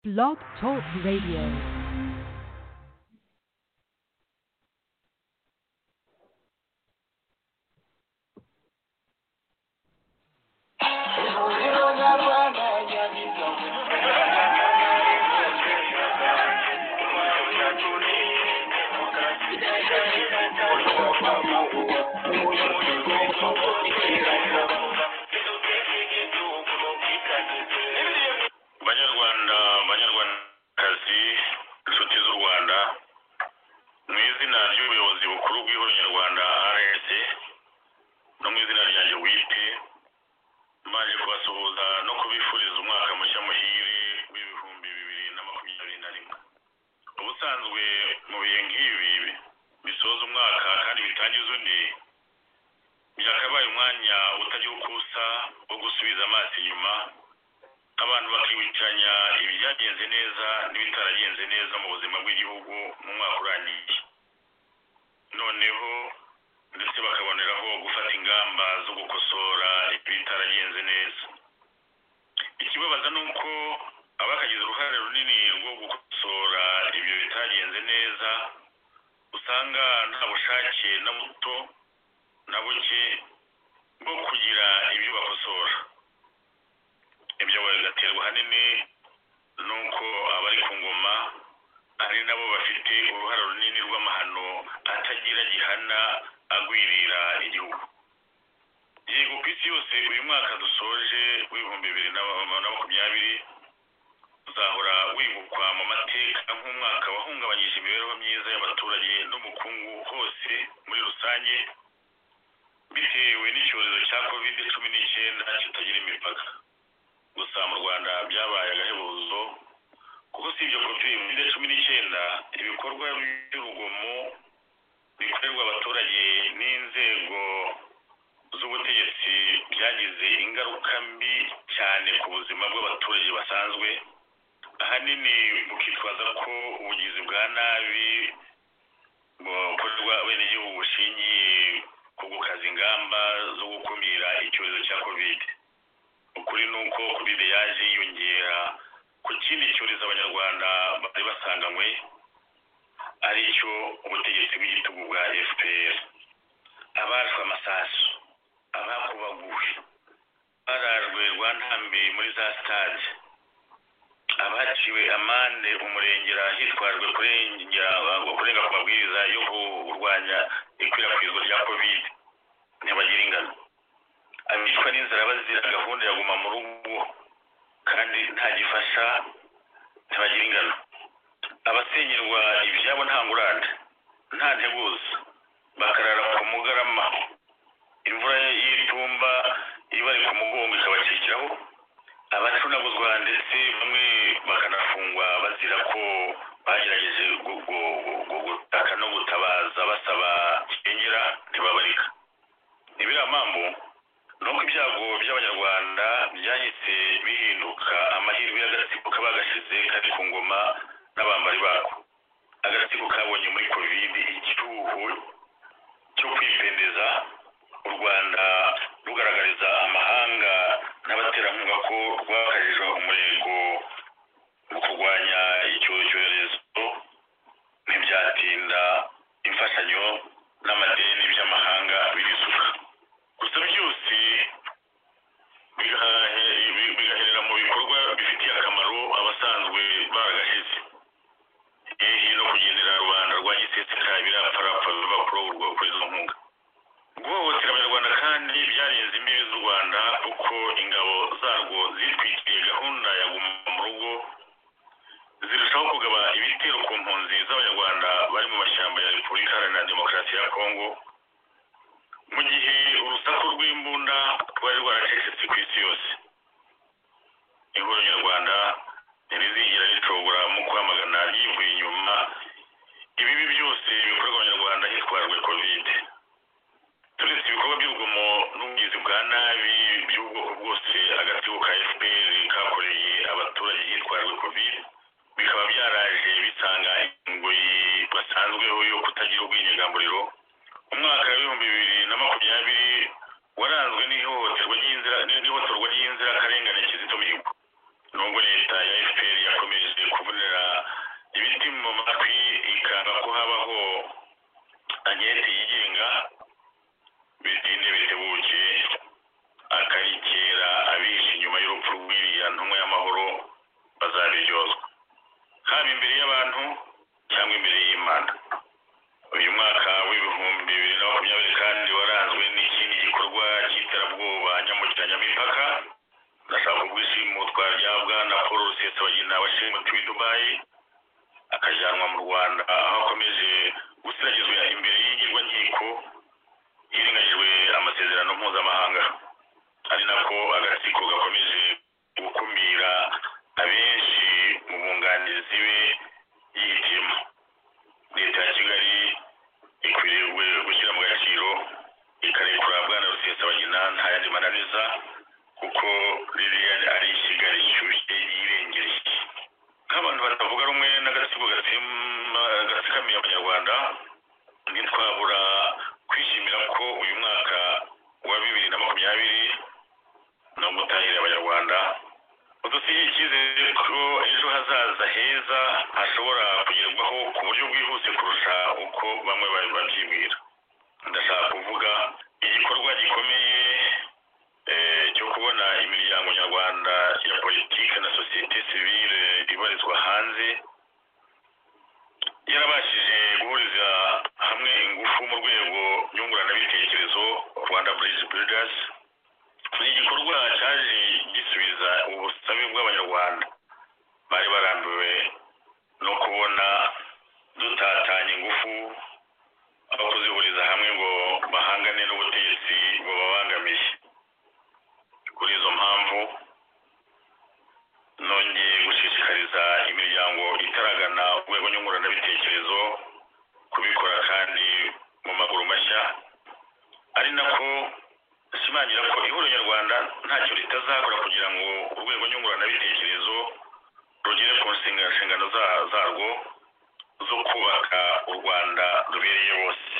Blog Talk Radio. banyarwanda banyarwandakazi inshuti z'u rwanda mu izina ry'ubuyobozi bukuru bw'ihuriro nyarwanda rs no mu izina ryanjye bwite maje kubasuhuza no kubifuriza umwaka mushya muhire w'ibihumbi bibiri na makumyabiri na rimwe ubusanzwe mu bihe nk'ibi bisoza umwaka kandi bitangiza undi byakabaye umwanya utagira uko usa wo gusubiza amaso inyuma abantu bakibukiranya ibyagenze neza n'ibitaragenze neza mu buzima bw'igihugu mu mwaka urangiye noneho ndetse bakaboneraho gufata ingamba zo gukosora ibitaragenze neza ikibabaza ni uko abakagize uruhare runini rwo gukosora ibyo bitagenze neza usanga nta bushake na buto na buke bwo kugira ibyo bakosora ibyo bigaterwa ahanini n'uko abari ku ngoma ari nabo bafite uruhare runini rw'amahano atagira gihana agwirira igihugu yego ku isi yose uyu mwaka dusoje w'ibihumbi bibiri na na makumyabiri uzahora wibukwa mu mateka nk'umwaka wahungabanyije imibereho myiza y'abaturage n'umukungu hose muri rusange bitewe n'icyorezo cya kovide cumi n'icyenda kitagira imipaka gusa mu rwanda byabaye agahebuzo kuko si ibyo kovide cumi n'icyenda ibikorwa by'urugomo bikorerwa abaturage n'inzego z'ubutegetsi byagize ingaruka mbi cyane ku buzima bw'abaturage basanzwe ahanini bukitwaza ko ubugizi bwa nabi bukorerwa abenegihugu bushingiye ku gukaza ingamba zo gukumira icyorezo cya kovide ukuri ni uko covid yaje yiyongera ku kindi cyorezo abanyarwanda bari basanganywe ari cyo ubutegetsi bw'igitugu bwa fpr abashwe amasasu abakubaguwe barajwe rwantambi muri za sitade abaciwe amande umurengera hitwajwe kurengera kurenga ku mabwiriza yo kurwanya ikwirakwizwa rya covid ntibagira ingano abicwa n'inzara bazira gahunda ya guma mu rugo kandi nta gifasha ntibagira ingano abasenyerwa ibyabo nta ngurane nta nteguza bakarara ku mugarama imvura y'itumba ibari ku mugongo ikabakikiraho abacunaguzwa ndetse bamwe bakanafungwa bazira ko bagerageje gutaka no gutabaza basaba kirengera ntibabarika ni biriya mpamvu nuko ibyago by'abanyarwanda byahise bihinduka amahirwe y'agatsiko kaba gashize kari ku ngoma n'abambari bako agatsiko kabonye muri kovide icyuho cyo kwipendeza u rwanda rugaragariza amahanga n'abaterankunga ko rwakajijwe umurego mu kurwanya icyo cyorezo ntibyatinda imfashanyo n'amadeni by'amahanga birisuka gusa byose bigahe- bigaherera mu bikorwa bifitiye akamaro abasanzwe baragashyize hehe no kugendera rubanda rwa giseseka birapfarapfa biva kurogurwa kuri izo nkunga guhohotera abanyarwanda kandi byarenze imbibi z'u rwanda kuko ingabo zarwo zitwikiriye gahunda ya guma mu rugo zirushaho kugaba ibitero ku mpunzi z'abanyarwanda bari mu mashyamba ya repubulika iharanira demokarasi ya kongo mu gihe urusaku rw'imbunda rwari rwaracecetse ku isi yose ihuriro nyarwanda ntirizigera ricogora mu kwamagana yivuye inyuma ibibi byose bikorerwa abanyarwanda hitwajwe kovide turetse ibikorwa by'urugomo n'ubugizi bwa nabi by'ubwoko bwose agatsiko ka fpr kakoreye abaturage hitwajwe covid bikaba byaraje bisanga ingoyi basanzweho yo kutagira ubwinyagamburiro umwaka w'ibihumbi bibiri na makumyabiri waranzwe n'ihohoterwa ry'inzira n'ihohoterwa ry'inzirakarengane kizito mihigo nubwo leta ya fpr yakomeje haba imbere y'abantu cyangwa imbere y'imana uyu mwaka w'ibihumbi bibiri na makumyabiri kandi waranzwe n'ikindi gikorwa cy'iterabwoba nyamukira nyamipaka ndashaka ubwishimutwa rya bwana paul rusesabagina washimutiwe i dubayi akajyanwa mu rwanda aho akomeje gusiragizwa imbere y'ingirwankiko hirengagijwe amasezerano mpuzamahanga ari nako agatsiko gakomeje gukumira abenshi mu bunganizi be yihitiyemo leta ya kigali ikwiriye gushyira mu gaciro ikarekura bwana rusesabagina nta yandi mananiza kuko ririya ari kigali ishyushye yirengereye nk'abantu batavuga rumwe n'agatsiko gatsima gatsikamiye abanyarwanda ntitwabura kwishimira ko uyu mwaka wa bibiri na makumyabiri no gutahira abanyarwanda udusigiye icyizere ko ejo hazaza heza hashobora kugerwaho ku buryo bwihuse kurusha uko bamwe bari babyibwira ndashaka kuvuga igikorwa gikomeye eh, cyo kubona imiryango nyarwanda ya politiki na sosiyete sivile ibarizwa hanze yarabashije guhuriza hamwe ingufu mu rwego nyunguranabitekerezo rwanda bridge builders ni igikorwa cyaje gisubiza ubusabe bw'abanyarwanda bari barambiwe no kubona dutatanya ingufu aho kuzihuriza hamwe ngo bahangane n'ubutegetsi bubabangamiye kuri izo mpamvu nongeye gushishikariza imiryango itaragana urwego nyunguranabitekerezo kubikora kandi mu maguru mashya ari nako ashimangira ko ihuriro nyarwanda ntacyo ritazakora kugira ngo urwego nyunguranabitekerezo rugere ku nsinga- nshingano za- zarwo zo kubaka u rwanda rubereye bose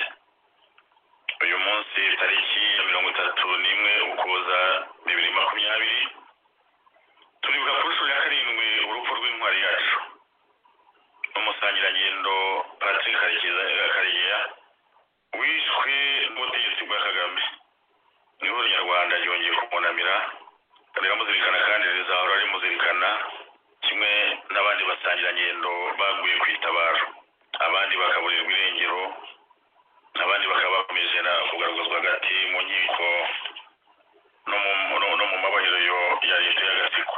uyu munsi tariki ya mirongo itatu n'imwe ukuboza bibiri makumyabiri turibuka ku nshuro ya karindwi urupfu rw'intwari yacu n'umusangirangendo patrick Karekeza- karegeya wishwe n'ubutegetsi bwa kagame ihuriro nyarwanda ryongeye kumunamira riramuzirikana kandi rizahora rimuzirikana kimwe n'abandi basangirangendo baguye kwitabaro abandi bakaburirwa irengero abandi bakaba bakomeje na kugaragazwa hagati mu nkiko no mu- no- no mu mabohero ya leta y'agatsiko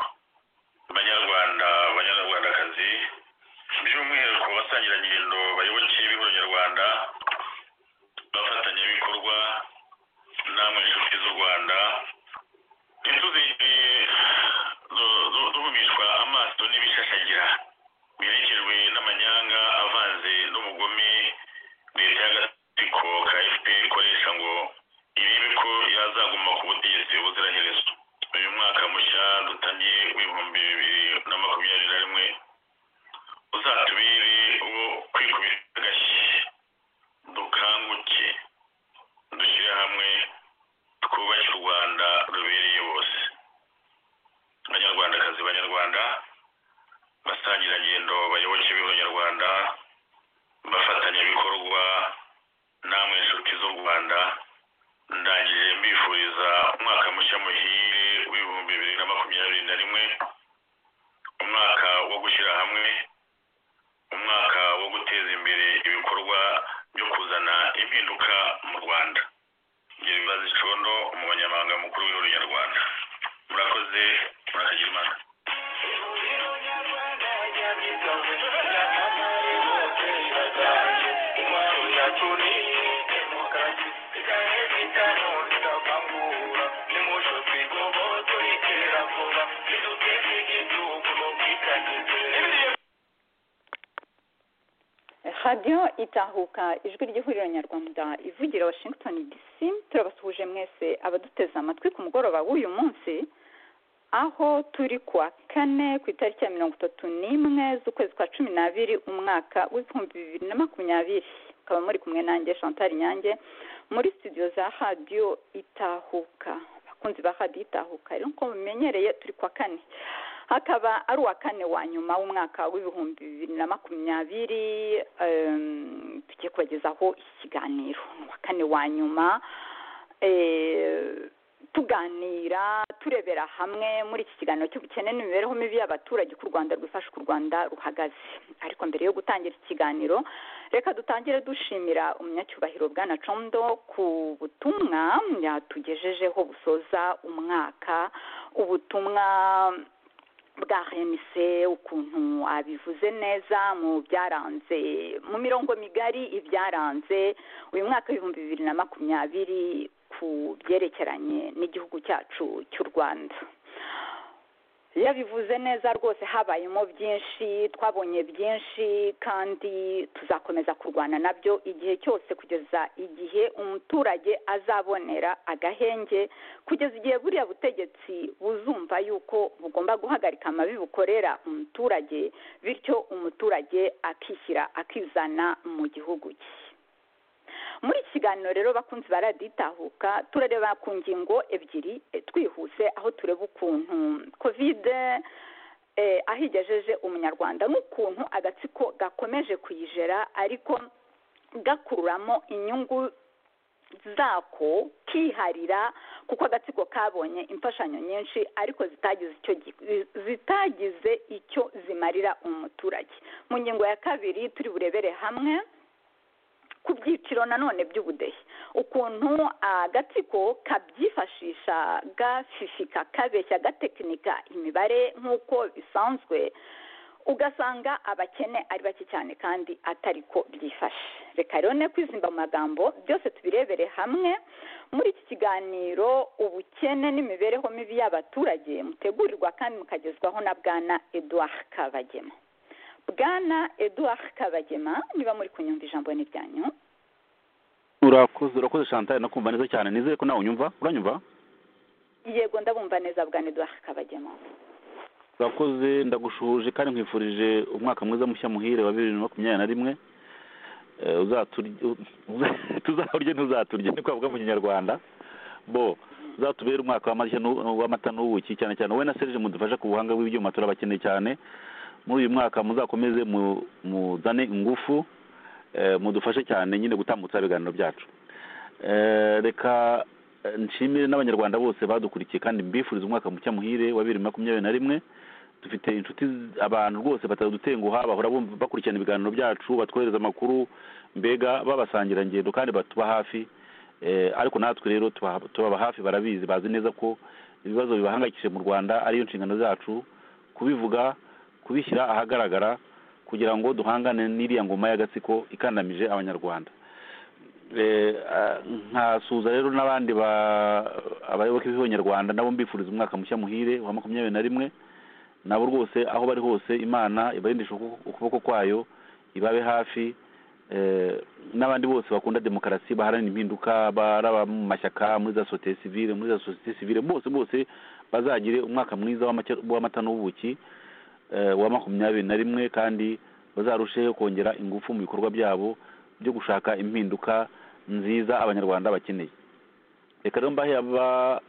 banyarwanda banyarwandakazi by'umwihariko basangirangendo bayoboke b'ihuriro nyarwanda abafatanyabikorwa namwe inshuti z'u rwanda ntituzigeye duhumishwa amaso n'ibishashagira biherekejwe n'amanyanga avanze n'ubugome leta y'agatsiko ka fpr ikoresha ngo irebe ko yazaguma ku butegetsi ubuziraherezo uyu mwaka mushya dutangiye w'ibihumbi bibiri na makumyabiri na rimwe uzatubere uwo kwikubita agashyi dukanguke dushyire hamwe twubake u rwanda rubereye bose banyarwandakazi banyarwanda basangirangendo bayoboke b'ihuriro nyarwanda bafatanyabikorwa namwe inshuti z'u rwanda ndangije mbifuriza umwaka mushya muhire w'ibihumbi bibiri na makumyabiri na rimwe umwaka wo gushyira hamwe umwaka wo guteza imbere ibikorwa byo kuzana impinduka mu rwanda ngeri bibaza icondo umunyamabanga mukuru w'ihuriro nyarwanda murakoze murakagira imana radiyo itahuka ijwi ry'ihuriro nyarwanda ivugira washington dc turabasuhuje mwese abaduteze amatwi ku mugoroba w'uyu munsi aho turi kuwa kane ku itariki ya mirongo itatu n'imwe z'ukwezi kwa cumi n'abiri umwaka w'ibihumbi bibiri na makumyabiri mukaba muri kumwe nanjye chantal nyange muri studio za radiyo itahuka abakunzi ba radiyo itahuka rero nk'uko mumenyereye turi kuwa kane hakaba ari uwa kane wa nyuma w'umwaka w'ibihumbi bibiri na makumyabiri em, tugiye kubagezaho ikiganiro ni uwa kane wa nyuma eh, tuganira turebera hamwe muri iki kiganiro cy'ubukene n'imibereho mibi y'abaturage uko u rwanda rwifashe uko u rwanda ruhagaze ariko mbere yo gutangira ikiganiro reka dutangire dushimira umunyacyubahiro bwana condo ku butumwa yatugejejeho busoza umwaka ubutumwa bwa renise ukuntu abivuze neza mu byaranze mu mirongo migari ibyaranze uyu mwaka w'ibihumbi bibiri na makumyabiri ku byerekeranye n'igihugu cyacu cy'u rwanda yabivuze neza rwose habayemo byinshi twabonye byinshi kandi tuzakomeza kurwana nabyo igihe cyose kugeza igihe umuturage azabonera agahenge kugeza igihe buriya butegetsi buzumva yuko bugomba guhagarika amabi bukorera umuturage bityo umuturage akishyira akizana mu gihugu cye muri iki kiganiro rero bakunze baraditahuka turareba ku ngingo ebyiri twihuse aho tureba ukuntu kovide aho igejeje umunyarwanda n'ukuntu agatsiko gakomeje kuyijera ariko gakururamo inyungu zako kiharira kuko agatsiko kabonye imfashanyo nyinshi ariko zitagize icyo zitagize icyo zimarira umuturage mu ngingo ya kabiri turi burebere hamwe ku byiciro nanone by'ubudehe ukuntu agatsiko kabyifashisha gafifika kabeshya gatekinika imibare nk'uko bisanzwe ugasanga abakene ari bake cyane kandi atari ko byifashe reka rero ne kwizimba mu magambo byose tubirebere hamwe muri iki kiganiro ubukene n'imibereho mibi y'abaturage mutegurirwa kandi mukagezwaho na bwana eduard kabagema bwana eduard kabagema niba muri kunyumva ijambo ni ryanyu urakoze urakoze chantal no kumva neza cyane nizere ko nawe unyumva uranyumva yego ndabumva neza bwana eduard kabagema urakoze ndagushuhuje kandi nkwifurije umwaka mwiza mushya muhire wa bibiri na makumyabiri na rimwe tuzaturye ntuzaturye ni kwavuga mu kinyarwanda bo uzatubere umwaka w'amata n'ubuki cyane cyane wowe na serge mudufasha ku buhanga bw'ibyuma turabakeneye cyane muri uyu mwaka muzakomeze muzane ingufu mudufashe cyane nyine gutambutsa ibiganiro byacu reka nshimire n'abanyarwanda bose badukurikiye kandi mbifuriza umwaka mushya muhire wa bibiri makumyabiri na rimwe dufite inshuti abantu rwose batadutenguha bahora bakurikirana ibiganiro byacu batwohereza amakuru mbega babasangirangendo kandi batuba hafi ariko natwe rero tubaba hafi barabizi bazi neza ko ibibazo bibahangayikishije mu rwanda ariyo nshingano zacu kubivuga kubishyira ahagaragara kugira ngo duhangane n'iriya ngoma y'agatsiko ikandamije abanyarwanda nkasuza rero n'abandi abayoboke b'abanyarwanda nabo mbifuriza umwaka mushya muhire wa makumyabiri na rimwe nabo rwose aho bari hose imana ibarindisha ukuboko kwayo ibabe hafi n'abandi bose bakunda demokarasi baharanira impinduka baraba mu mashyaka muri za sosiyete sivire muri za sosiyete sivire bose bose bazagire umwaka mwiza w'amata n'ubuki wa makumyabiri na rimwe kandi bazarusheho kongera ingufu mu bikorwa byabo byo gushaka impinduka nziza abanyarwanda bakeneye reka rero mbahe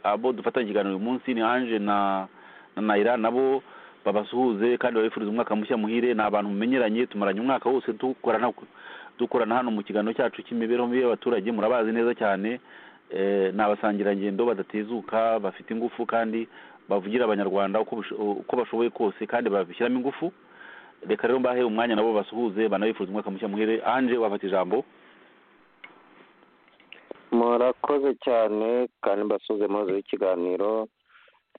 abo dufatanya ikiganiro uyu munsi ni anje na nayira nabo babasuhuze kandi babifuriza umwaka mushya muhire ni abantu mumenyeranye tumaranye umwaka wose dukorana hano mu kiganiro cyacu cy'imibereho mibi y'abaturage murabazi neza cyane ni abasangirangendo badatezuka bafite ingufu kandi bavugira abanyarwanda uko bashoboye kose kandi babishyiramo ingufu reka rero mbahe umwanya nabo basuhuze banabifuza umwaka mushya muhere anje wafata ijambo murakoze cyane kandi mbasuhuze muhoze w'ikiganiro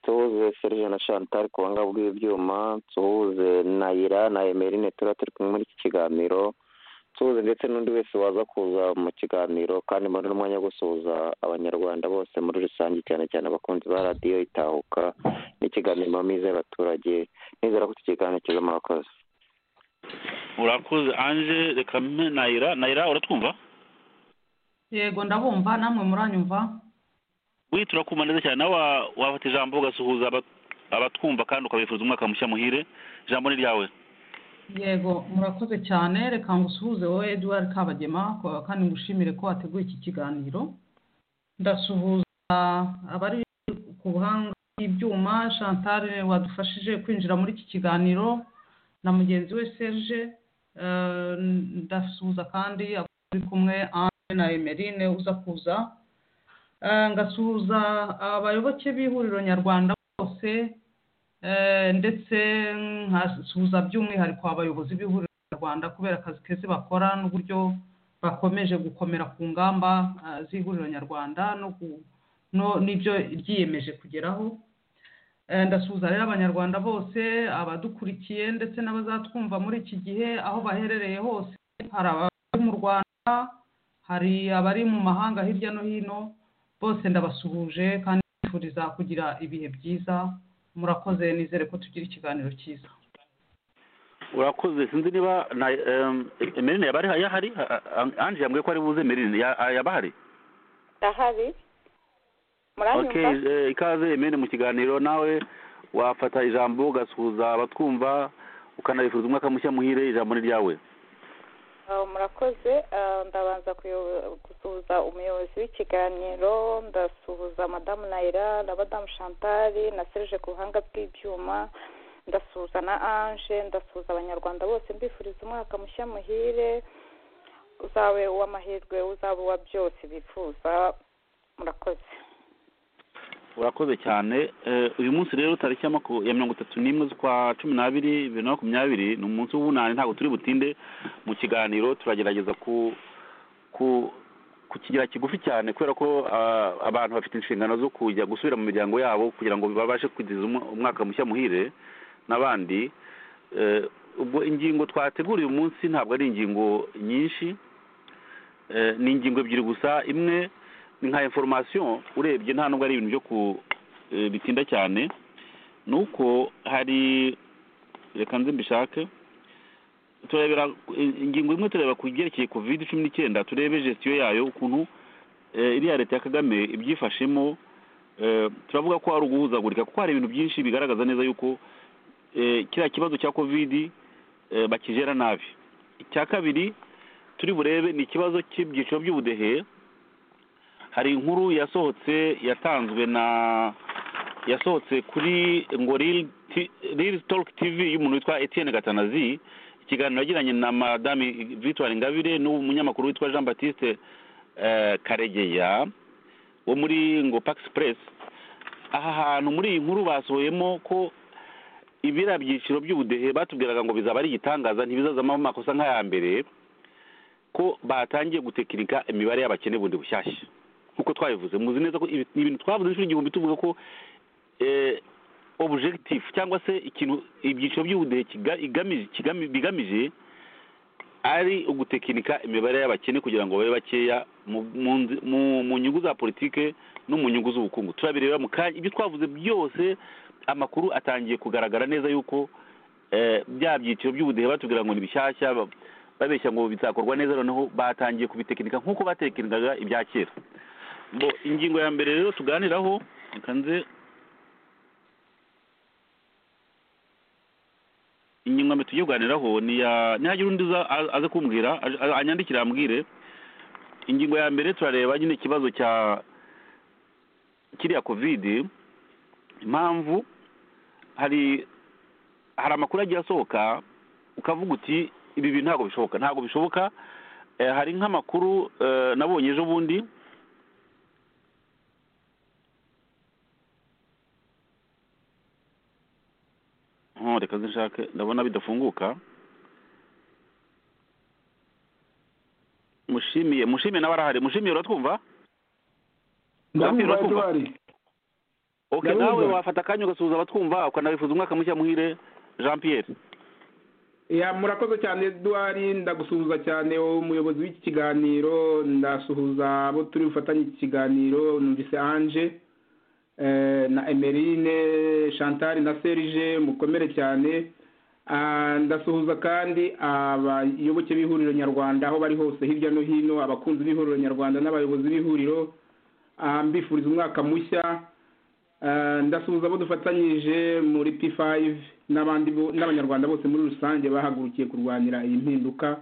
tuhuze serije na chantal ku buhanga bw'ibyuma tuhuze na ira na emerine tuba turi kumwe muri iki kiganiro tuhuze ndetse n'undi wese waza kuza mu kiganiro kandi muri n'umwanya wo gusuhuza abanyarwanda bose muri rusange cyane cyane abakunzi ba radiyo itahuka n'ikiganiro mamiza y'abaturage nizera ko iki kiganiro kizamo abakozi urakoze anje reka nayira nayira uratwumva yego ndabumva namwe muranyumva we turakumva neza cyane nawe wafata ijambo ugasuhuza abatwumva kandi ukabifuza umwaka mushya muhire ijambo ni ryawe yego murakoze cyane reka ngo usuhuze wowe eduard kabagema kandi ngushimire ko wateguye iki kiganiro ndasuhuza abari ku buhanga bw'ibyuma chantal wadufashije kwinjira muri iki kiganiro na mugenzi we serge ndasuhuza kandi uri kumwe na emerine uza kuza ngasuhuza abayoboke b'ihuriro nyarwanda bose ndetse nkasuhuza by'umwihariko abayobozi b'ihuriro nyarwanda kubera akazi keza bakora n'uburyo bakomeje gukomera ku ngamba z'ihuriro nyarwanda n'ibyo ryiyemeje kugeraho ndasuhuza rero abanyarwanda bose abadukurikiye ndetse n'abazatwumva muri iki gihe aho baherereye hose hari abari mu rwanda hari abari mu mahanga hirya no hino bose ndabasuhuje kandi mbifuriza kugira ibihe byiza murakoze nizere ko tugira ikiganiro cyiza urakoze sinzi niba na emerine yaba yahari ange yambwiye ko ari buze emerine yaba ahari ahari okay ikaze emene mu kiganiro nawe wafata ijambo ugasuhuza abatwumva ukanabifuriza umwaka mushya muhire ijambo ni ryawe murakoze ndabanza gusuhuza umuyobozi w'ikiganiro ndasuhuza madamu nayira na madamu shantari na serije ku buhanga bw'ibyuma ndasuhuza na anje ndasuhuza abanyarwanda bose mbifuriza umwaka mushya muhire uzabe uw'amahirwe uzaba uwa byose bifuza murakoze urakoze cyane uyu munsi rero tariki ya mirongo itatu n'imwe z'ukwa cumi n'abiri bibiri na makumyabiri ni umunsi w'ubunani ntabwo turi butinde mu kiganiro turagerageza kukigira kigufi cyane kubera ko abantu bafite inshingano zo kujya gusubira mu miryango yabo kugira ngo babashe kugeza umwaka mushya muhire n'abandi ubwo ingingo twateguriye uyu munsi ntabwo ari ingingo nyinshi ni ingingo ebyiri gusa imwe ni nka inforomasiyo urebye nta nubwo ari ibintu byo ku bitinda cyane ni uko hari reka nze mbishake turebera ingingo imwe tureba ku byerekeye covid cumi n'icyenda turebe gestiyo yayo ukuntu iriya leta ya kagame ibyifashemo turavuga ko hari uguhuzagurika kuko hari ibintu byinshi bigaragaza neza yuko kiriya kibazo cya covid bakijera nabi icya kabiri turi burebe ni ikibazo cy'ibyiciro by'ubudehe hari inkuru yasohotse yatanzwe na yasohotse kuri ngo riri toke tivi y'umuntu witwa Etienne gatanazi ikiganiro yagiranye na madame victoire ingabire n'umunyamakuru witwa jean batiste karegeya wo muri ngo pakisi puresi aha hantu muri iyi nkuru basohoyemo ko ibiriya byiciro by'ubudehe batubwiraga ngo bizaba ari igitangaza ntibizazamo amakosa nk'aya mbere ko batangiye gutekinika imibare y'abakene bundi bushyashya nk'uko twabivuze muzi neza ko ni ibintu twavuze inshuro igihumbi tuvuga ko objective cyangwa se ikintu ibyiciro by'ubudehe bigamije ari ugutekinika imibare y'abakene kugira ngo babe bakeya mu nyungu za politike no mu nyungu z'ubukungu turabireba mu kanya ibyo twavuze byose amakuru atangiye kugaragara neza yuko bya byiciro by'ubudehe batubwira ngo ni bishyashya babeshya ngo bizakorwa neza noneho batangiye kubitekinika nk'uko batekinikaga ibya kera ingingo ya mbere rero tuganiraho reka nze inyuma tugiye kuganiraho ni ya nihagira undi aze kumbwira anyandikira ambwire ingingo ya mbere turareba nyine ikibazo cya kiriya kovidi impamvu hari hari amakuru agiye asohoka ukavuga uti ibi bintu ntabwo bishoboka ntabwo bishoboka hari nk'amakuru nabonye ejo bundi reka zishake ndabona bidafunguka mushimiye mushimiye nawe arahari mushimiye uratwumva oke nawe wafata akanya ugasuhuza abatwumva ukanabifuza umwaka mushya muhire jean pierre murakoze cyane eduwari ndagusuhuza cyane umuyobozi w'iki kiganiro ndasuhuza abo turi bufatanye iki kiganiro numvise anje na emerine chantal na serije mukomere cyane ndasuhuza kandi abayoboke b'ihuriro nyarwanda aho bari hose hirya no hino abakunzi b'ihuriro nyarwanda n'abayobozi b'ihuriro mbifuriza umwaka mushya ndasuhuza abo dufatanyije muri p5 n'abandi n'abanyarwanda bose muri rusange bahagurukiye kurwanira iyi mpinduka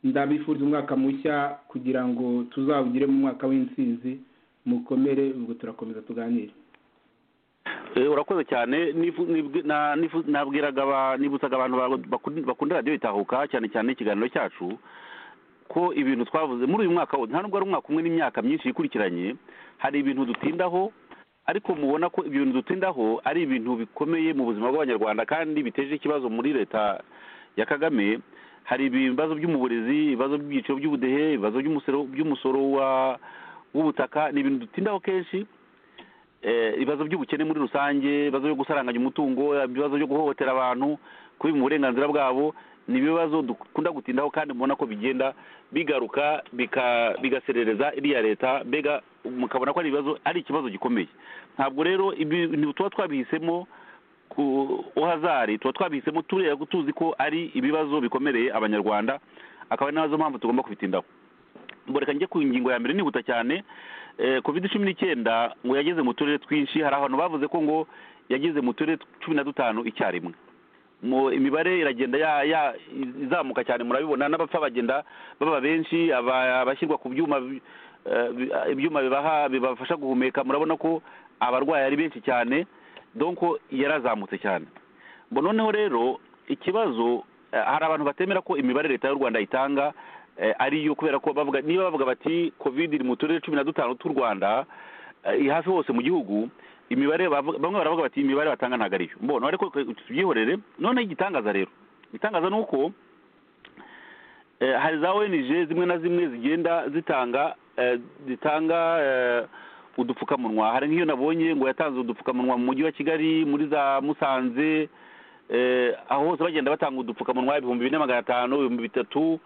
ndabifuriza umwaka mushya kugira ngo tuzawugire mu mwaka w'intsinzi mukomere ubwo turakomeza tuganire urakoze cyane nabwiraga nibutsaga abantu bakunda radiyo itahuka cyane cyane ikiganiro cyacu ko ibintu twavuze muri uyu mwaka nta nubwo ari umwaka umwe n'imyaka myinshi ikurikiranye hari ibintu dutindaho ariko mubona ko ibyo bintu dutindaho ari ibintu bikomeye mu buzima bw'abanyarwanda kandi biteje ikibazo muri leta ya kagame hari ibibazo byo mu burezi ibibazo by'ibyiciro by'ubudehe ibibazo by'umusoro w'ubutaka ni ibintu dutindaho kenshi ibibazo by'ubukene muri rusange ibibazo byo gusaranganya umutungo ibibazo byo guhohotera abantu kubiba uburenganzira bwabo ni ibibazo dukunda gutindaho kandi mubona ko bigenda bigaruka bigaserereza iriya leta mbega mukabona ko ari ibibazo ari ikibazo gikomeye ntabwo rero ibintu tuba twabihisemo ku uhazari tuba twabihisemo tureba tuzi ko ari ibibazo bikomereye abanyarwanda akaba ari nazo mpamvu tugomba kubitindaho mboreka njye ku ngingo ya mbere nihuta cyane covid cumi n'icyenda ngo yageze mu turere twinshi hari abantu bavuze ko ngo yageze mu turere cumi na dutanu icyarimwe imibare iragenda izamuka cyane murabibona n'abapfa bagenda baba benshi abashyirwa ku byuma ibyuma bibaha bibafasha guhumeka murabona ko abarwayi ari benshi cyane donko yarazamutse cyane noneho rero ikibazo hari abantu batemera ko imibare leta y'u rwanda itanga ariyo kubera ko niba bavuga bati covid iri mu turere cumi na dutanu tw'u rwanda hafi hose mu gihugu imibare bamwe baravuga bati imibare batanga ntabwo ariyo mbona ariko tubyihorere noneho igitangaza rero igitangaza ni uko hari za ONG zimwe na zimwe zigenda zitanga zitanga udupfukamunwa hari nk'iyo nabonye ngo yatanze udupfukamunwa mu mujyi wa kigali muri za musanze aho hose bagenda batanga udupfukamunwa ibihumbi bine magana atanu ibihumbi bitatu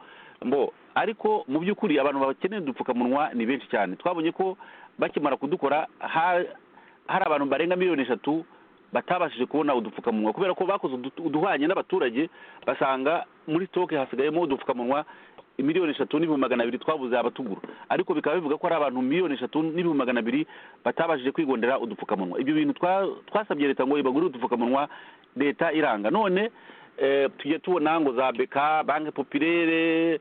mbo ariko mu by'ukuri abantu bakeneye udupfukamunwa ni benshi cyane twabonye ko bakimara kudukora hari abantu barenga miliyoni eshatu batabashije kubona udupfukamunwa kubera ko bakoze uduhwanye n'abaturage basanga muri sitoke hasigayemo udupfukamunwa miliyoni eshatu n'ibihumbi magana abiri twabuze abatugura ariko bikaba bivuga ko hari abantu miliyoni eshatu n'ibihumbi magana abiri batabashije kwigondera udupfukamunwa ibyo bintu twasabye leta ngo ibagurire udupfukamunwa leta iranga none tujya tubona ngo za beka banki popirere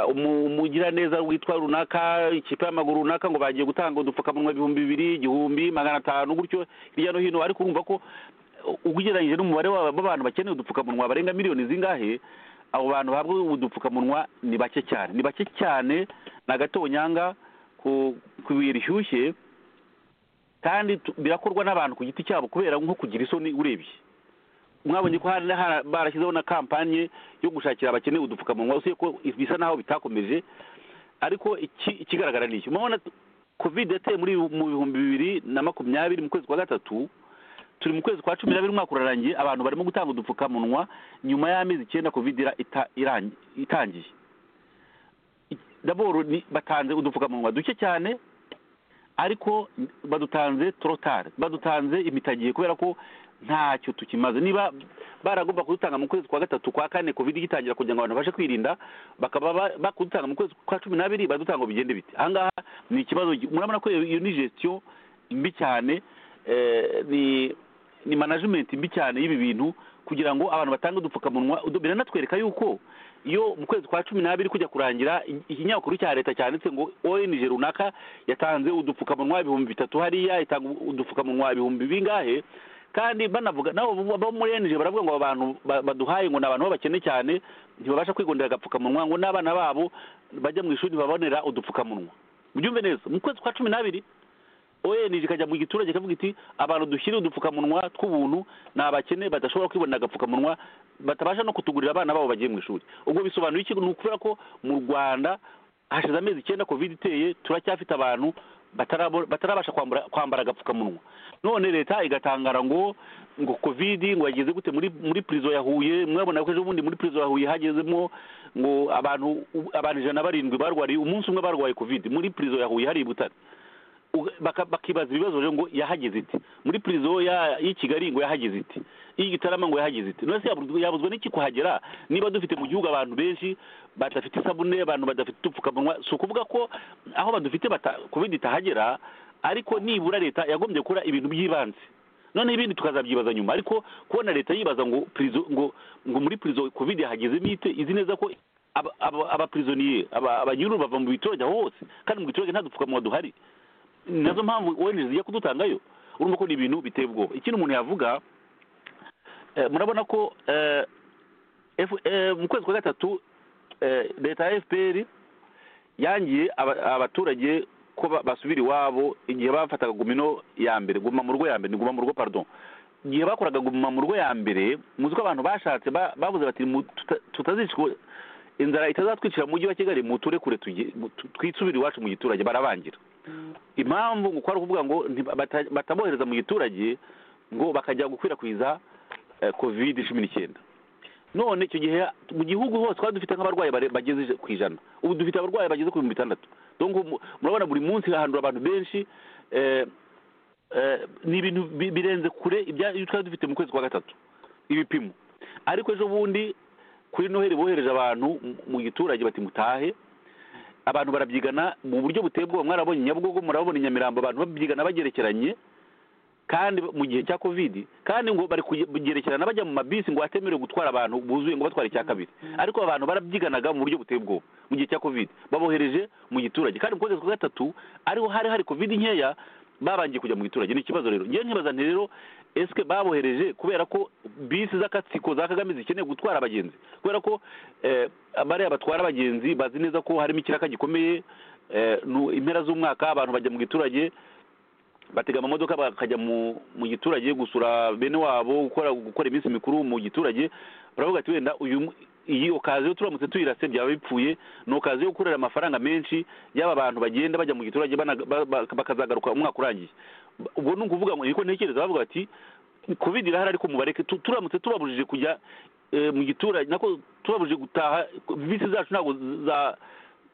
umugiraneza witwa runaka ikipe y'amaguru runaka ngo bagiye gutanga udupfukamunwa ibihumbi bibiri igihumbi magana atanu gutyo hirya no hino ariko urumva ko ugereranyije n'umubare w'abantu bakeneye udupfukamunwa barenga miliyoni zingahe abo bantu bahabwa udupfukamunwa ni bake cyane ni bake cyane ni agatonyanga ku bihe rishyushye kandi birakorwa n'abantu ku giti cyabo kubera nko kugira isoni urebye mwabonye ko barashyizeho na kampanye yo gushakira abakene udupfukamunwa usiye ko bisa naho bitakomeje ariko ikigaragara ni iki murabona covid yateye muri mu bihumbi bibiri na makumyabiri mu kwezi kwa gatatu turi mu kwezi kwa cumi n'abiri umwaka urarangiye abantu barimo gutanga udupfukamunwa nyuma y'amezi icyenda covid itangiye daboro batanze udupfukamunwa duke cyane ariko badutanze torotare badutanze imitagiye kubera ko ntacyo tukimaze niba baragomba kudutanga mu kwezi kwa gatatu kwa kane covid igitangira kugira ngo abantu babashe kwirinda bakaba bakudutanga mu kwezi kwa cumi n'abiri badutanga bigende biti ahangaha ni ikibazo murabona ko iyo ni gestiyo mbi cyane ni ni manajimenti mbi cyane y'ibi bintu kugira ngo abantu batange udupfukamunwa biranatwereka yuko iyo mu kwezi kwa cumi n'abiri kujya kurangira ikinyamakuru cya leta cyanditse ngo ONG runaka yatanze udupfukamunwa ibihumbi bitatu hariya itanga udupfukamunwa ibihumbi bingahe kandi banavuga nabo bo muri enije baravuga ngo abantu baduhaye ngo ni abantu b'abakene cyane ntibabasha kwigondera agapfukamunwa ngo n'abana babo bajya mu ishuri babonera udupfukamunwa byumve neza mu kwezi kwa cumi n'abiri oyenije ikajya mu giturage ikavuga iti abantu dushyire udupfukamunwa tw'ubuntu ni abakene badashobora kwibonera agapfukamunwa batabasha no kutugurira abana babo bagiye mu ishuri ubwo bisobanuye iki ni ukubera ko mu rwanda hashize amezi icyenda covid iteye turacyafite abantu batarabasha kwambara agapfukamunwa none leta igatangara ngo ngo covid ngo yageze gute muri muri prison ya Huye mwabona ko ejo bundi muri prison ya Huye hagezemo ngo abantu abantu ijana barindwi barwariye umunsi umwe barwaye covid muri prison ya Huye hari ibutare bakibaza ibibazo ngo yahageze iti muri prison y'i Kigali ngo yahageze iti y'i Gitarama ngo yahageze iti none yabuzwe n'iki kuhagera niba dufite mu gihugu abantu benshi badafite isabune abantu badafite udupfukamunwa si ukuvuga ko aho badufite covid itahagera ariko nibura leta yagombye gukora ibintu by'ibanze noneho ibindi tukazabyibaza nyuma ariko kubona leta yibaza ngo ngo ngo muri prison covid yahagezemo ite izi neza ko abapirizoniye abanyururu bava mu biturage hose kandi mu biturage nta dupfukamunwa duhari nazo mpamvu ONG zijya kudutangayo urumva ko ni ibintu biteye ubwoba ikindi umuntu yavuga murabona ko mu kwezi kwa gatatu leta ya fpr yangiye aba- abaturage ko ba- basubira iwabo igihe bafataga gumino ya mbere guma mu rugo ya mbere ni guma mu rugo pardon igihe bakoraga guma mu rugo ya mbere muzi ko abantu bashatse ba- bavuze bati "Mu- tuta- tutazicwa inzara itazatwicira mu mujyi wa kigali muture kure tuge- mu- tu- twisubire iwacu mu giturage barabangira impamvu ngo uko ari ukuvuga ngo ntiba- bata- batabohereza mu giturage ngo bakajya gukwirakwiza eh, covid cumi n'icyenda none icyo gihe mu gihugu hose twari dufite nk'abarwayi bare- bageze ku ijana ubu dufite abarwayi bageze ku bihumbi bitandatu Donc, mu- murabona buri munsi hahandura abantu benshi eh, eh, ni ibintu bi- birenze kure ibya- ibyo twari dufite mu kwezi kwa gatatu ibipimo ariko ejo bundi kuri noheli bohereje abantu mu- mu giturage bati mutahe abantu barabyigana mu buryo buteye ubwoba mwarabonye nyabugogo murabona i nyamirambo abantu babyigana bagerekeranye kandi mu gihe cya covid kandi ngo bari kugerekerana bajya mu mabisi ngo atemerewe gutwara abantu buzuye ngo batware icya kabiri ariko abantu barabyiganaga mu buryo buteye ubwoba mu gihe cya covid babohereje mu giturage kandi mu kwezi kwa gatatu ariho hari hari covid nkeya babangiye kujya mu giturage ni ikibazo rero ngewe nkibaza nti rero esike babohereje kubera ko bisi z'akatsiko za kagame zikeneye gutwara abagenzi kubera ko eh, bariya batwara abagenzi bazi neza ko harimo ikiraka gikomeye eh, nu- impera z'umwaka abantu bajya mu giturage batega amamodoka bakajya mu mu giturage gusura bene wabo gukora gukora iminsi mikuru mu giturage baravuga ati wenda uyu mu- iyi okaziyo turamutse tuyirase byaba bipfuye ni okaziyo yo gukorera amafaranga menshi y'aba bantu bagenda bajya mu giturage bana- ba- ba- bakazagaruka umwaka urangiye Ba- ubwo ni ukuvuga ngo niko ntekereza bavuga bati covid irahari ariko mubareke Tu- turamutse tubabujije kujya eh, mu giturage nako tubabujije gutaha bisi zacu ntabwo za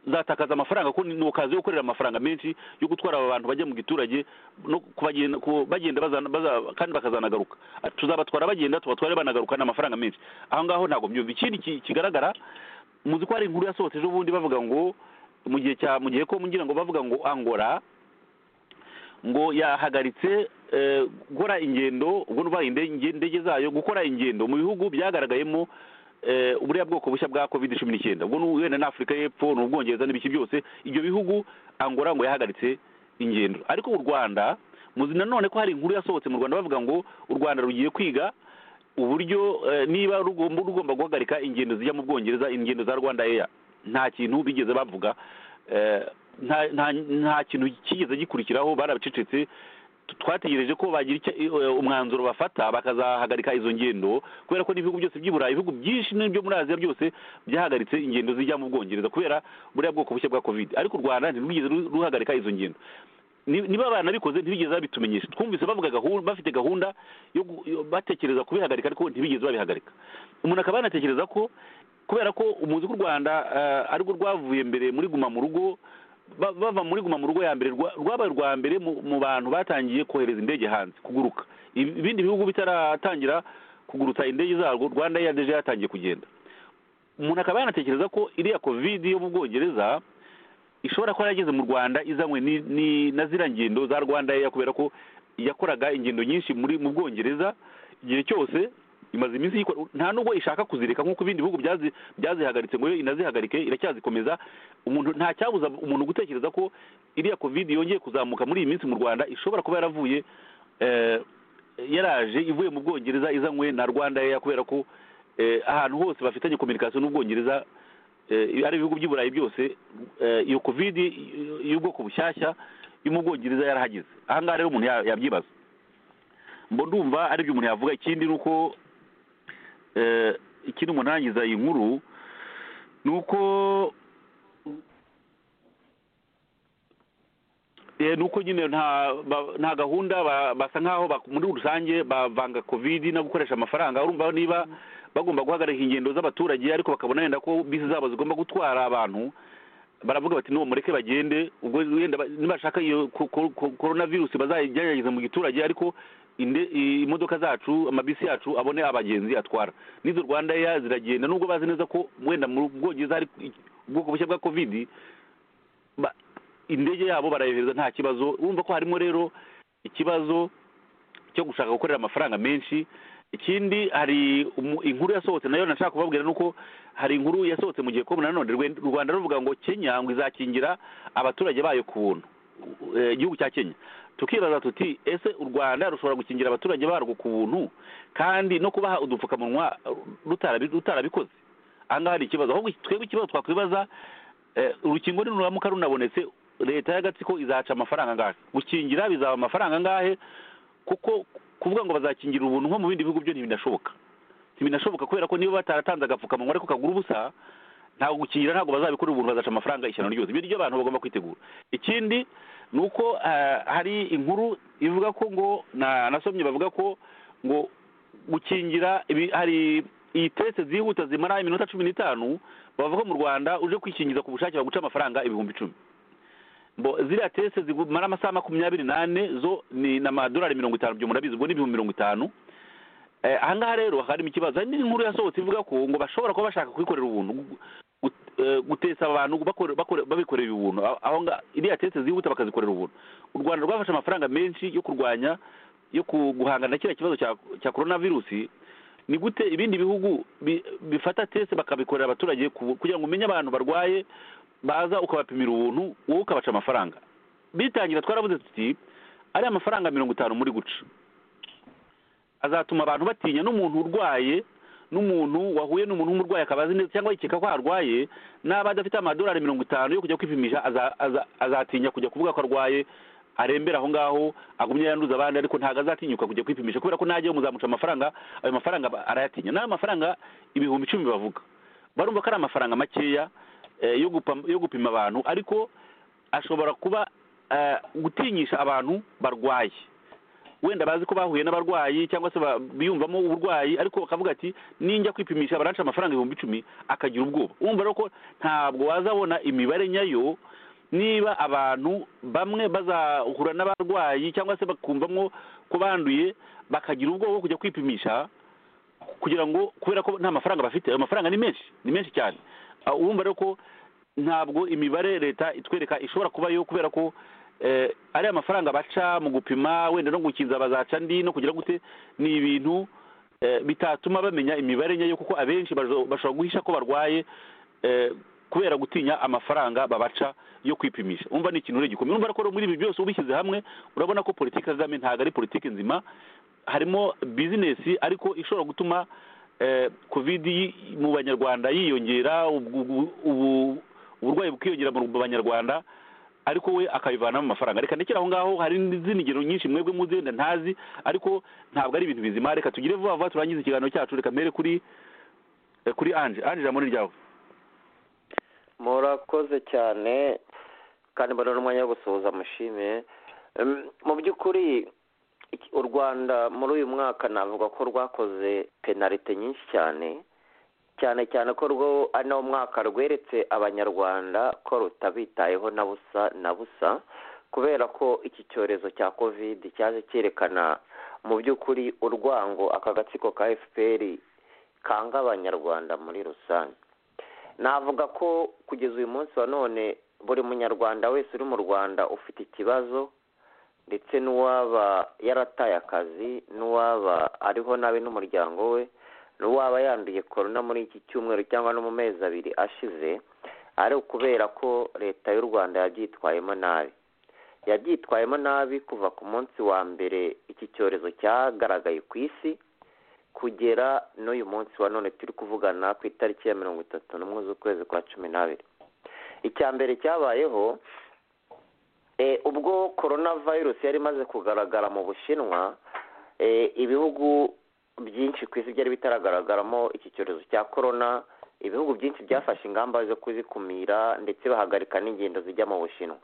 zatakaza amafaranga kuko ni okazi yo gukorera amafaranga menshi yo gutwara aba bantu bajya mu giturage no kubagenda ku- bagenda bazana- baza- kandi bakazanagaruka tuzabatwara bagenda tubatware banagaruka ni amafaranga menshi aho ngaho ntabwo mbyumva ikindi ki- kigaragara muzi ko hari inkuru yasohotse ejo bundi bavuga ngo mu gihe cya mu gihe ko ngira ngo bavuga ngo angora ngo yahagaritse eh, gukora ingendo ubwo nuvuga inde- inge- indege zayo gukora ingendo mu bihugu byagaragayemo eh, uburiya bwoko bushya bwa covid cumi n'icyenda ubwo ni wenda ni afurika y'epfo ni ubwongereza n'ibiki byose ibyo bihugu angora ngo yahagaritse ingendo ariko u rwanda muzi nanone ko hari inkuru yasohotse mu rwanda bavuga ngo u rwanda rugiye kwiga uburyo eh, niba rugomba rugomba guhagarika ingendo zijya mu bwongereza ingendo za rwanda eya nta kintu bigeze bavuga eh, nta- nta nta kintu kigeze gikurikiraho barabicecetse Tu- twategereje ko bagira icyo- eh, umwanzuro bafata bakazahagarika izo ngendo kubera ko n'ibihugu byose by'i burayi ibihugu byinshi n'ibyo muri aziya byose byahagaritse ingendo zijya mu bwongereza kubera buriya bwoko bushya bwa covid ariko u rwanda ntirwigeze ru- ruhagarika izo ngendo Ni- niba banabikoze ntibigeze babitumenyesha twumvise bavuga gahunda bafite gahunda yo gu- yo batekereza kubihagarika ariko ntibigeze babihagarika umuntu akaba yanatekereza ko kubera ko umuzi w'u rwanda eh, arirwo rwavuye mbere muri guma mu rugo ba- bava muri guma mu rugo ya mbere rwa- rwabaye urwa mbere mu mu bantu batangiye kohereza indege hanze kuguruka Ibi- ibindi bihugu bitaratangira kugurutsa indege zarwo rwanda ya deje yatangiye kugenda umuntu akaba yanatekereza ko iriya covid yo mu bwongereza ishobora kuba yageze mu rwanda izanywe ni- ni- na ziriya ngendo za rwanda Air kubera ko yakoraga ingendo nyinshi muri mu bwongereza igihe cyose imaze iminsi yikora nta nubwo ishaka kuzireka nk'uko ibindi bihugu byazi- byazihagaritse ngo yo inazihagarike iracyazikomeza umuntu nta cyabuza umuntu gutekereza ko iriya covid yongeye kuzamuka muri iyi minsi mu rwanda ishobora kuba yaravuye eh, yaraje ivuye mu bwongereza izanywe na rwanda Air kubera ko eh, ahantu hose bafitanye kominikasiyo n'ubwongereza eh, ari ibihugu by'i burayi byose eh, iyo covid y'ubwoko bushyashya yo mu bwongereza yarahageze aha ngaha rero umuntu ya- yabyibaza mbo ndumva ari byo umuntu yavuga ikindi ni uko eh, ikindi umuntu arangiza iyi nkuru ni uko Eh, ni uko nyine nta ba- nta gahunda ba- basa nkaho bak- muri rusange bavanga covid no gukoresha amafaranga urumva niba bagomba guhagarika ingendo z'abaturage ariko bakabona wenda ko bisi zabo zigomba gutwara abantu baravuga bati n'uwo mureke bagende ubwo wenda ba- nibashaka iyo ko- ko- ko- coronavirus bazayigerageza mu giturage ariko inde- i- imodoka zacu amabisi yacu abone abagenzi atwara n'izo rwanda Air ziragenda nubwo bazi neza ko wenda mu bwongereza hari i- ubwoko bushya bwa covid ba- indege yabo barayohereza nta kibazo urumva ko harimo rero ikibazo cyo gushaka gukorera amafaranga menshi ikindi hari umu- inkuru yasohotse nayo nashaka kubabwira ni uko hari inkuru yasohotse mu gihe ko nanone Rwe- u rwanda ruvuga ngo kenya ngo izakingira abaturage bayo ku buntu Eh, igihugu cya kenya tukibaza tuti ese u rwanda rushobora gukingira abaturage barwo ku buntu kandi no kubaha udupfukamunwa rutarabi- rutarabikoze aha ngaha hari ikibazo ahubwo twebwe ikibazo twakwibaza urukingo niruramuka runabonetse leta y'agatsiko izaca amafaranga angahe gukingira bizaba amafaranga angahe kuko kuvuga ngo bazakingira ubuntu nko mu bindi bihugu byo ntibinashoboka ntibinashoboka kubera ko niba bataratanze agapfukamunwa ariko kagura ubusa ntabwo gukingira ntabwo bazabikorera ubuntu bazaca amafaranga ishyano ryose ibyo ryo abantu bagomba kwitegura ikindi ni uko hari inkuru ivuga ko ngo nasomye bavuga ko ngo gukingira hari iyi tese zihuta zimara iminota cumi n'itanu bavuga mu rwanda uje kwikingiza ku bushake baguca amafaranga ibihumbi icumi ziriya tese zimara amasaha makumyabiri n'ane zo ni n'amadolari mirongo itanu byo murabizi ubwo ni ibihumbi mirongo itanu ahangaha rero harimo ikibazo hari n'inkuru yasohotse ivuga ko ngo bashobora kuba bashaka kubikorera ubuntu gutesa abantu babikorera ubuntu aho ngaho iriya tese zihuta bakazikorera ubuntu u rwanda rwafashe amafaranga menshi yo kurwanya yo guhangana na kiriya kibazo cya korona virusi ni gute ibindi bihugu bifata tese bakabikorera abaturage kugira ngo umenye abantu barwaye baza ukabapimira ubuntu wowe ukabaca amafaranga bitangira twarabuze tuti ari amafaranga mirongo itanu muri guca azatuma abantu batinya n'umuntu urwaye n'umuntu wahuye n'umuntu w'umurwayi akaba azi neza cyangwa yikeka ko arwaye n'aba adafite amadolari mirongo itanu yo kujya kwipimisha azatinya kujya kuvuga ko arwaye arembera aho ngaho agumye yanduza abandi ariko ntabwo azatinyuka kujya kwipimisha kubera ko najyaho muzamuca amafaranga ayo mafaranga arayatinya n'ayo mafaranga ibihumbi icumi bavuga barumva ko ari amafaranga makeya yo gupima abantu ariko ashobora kuba gutinyisha abantu barwaye wenda bazi ko bahuye n'abarwayi cyangwa se biyumvamo uburwayi ariko bakavuga ati ninjya kwipimisha baranca amafaranga ibihumbi icumi akagira ubwoba wumva rero ko ntabwo wazabona imibare nyayo niba abantu bamwe bazahura n'abarwayi cyangwa se bakumvamo ko banduye bakagira ubwoba bwo kujya kwipimisha kugira ngo kubera ko nta mafaranga bafite ayo mafaranga ni menshi ni menshi cyane wumva rero ko ntabwo imibare leta itwereka ishobora kubayo kubera ko ari amafaranga baca mu gupima wenda no gukinza bazaca andi no kugira gute ni ibintu bitatuma bamenya imibare nyayo kuko abenshi bashobora guhisha ko barwaye kubera gutinya amafaranga babaca yo kwipimisha umva ni ikintu gikomeye urumva ko muri ibi byose ubishyize hamwe urabona ko politiki kagame ntabwo ari politiki nzima harimo bizinesi ariko ishobora gutuma kovidi mu banyarwanda yiyongera uburwayi bukiyongera mu banyarwanda ariko we akabivanamo amafaranga reka ndekera aho ngaho hari n'izindi ngero nyinshi mwebwe muzenda ntazi ariko ntabwo ari ibintu bizima reka tugire vuba vuba turangize ikiganiro cyacu reka mbere kuri kuri anje anje ijambo ni ryawe murakoze cyane kandi mbona n'umwanya wo gusuhuza mushime mu by'ukuri u rwanda muri uyu mwaka navuga ko rwakoze penalite nyinshi cyane cyane cyane ko rwo ari nawo mwaka rweretse abanyarwanda ko rutabitayeho na busa na busa kubera ko iki cyorezo cya kovide cyaje cyerekana mu by'ukuri urwango aka gatsiko ka fpr kanga abanyarwanda muri rusange navuga ko kugeza uyu munsi wa none buri munyarwanda wese uri mu rwanda ufite ikibazo ndetse n'uwaba yarataye akazi n'uwaba ariho nabi n'umuryango we n'uwaba yanduye korona muri iki cyumweru cyangwa no mu mezi abiri ashize ari ukubera ko leta y'u rwanda yabyitwayemo nabi yabyitwayemo nabi kuva ku munsi wa mbere iki cyorezo cyagaragaye ku isi kugera n'uyu munsi wa none turi kuvugana ku itariki ya mirongo itatu n'umwe z'ukwezi kwa cumi n'abiri icya mbere cyabayeho ubwo korona virusi yari imaze kugaragara mu bushinwa ibihugu byinshi ku isi byari bitaragaragaramo iki cyorezo cya korona ibihugu byinshi byafashe ingamba zo kuzikumira ndetse bahagarika n'ingendo zijya mu bushinwa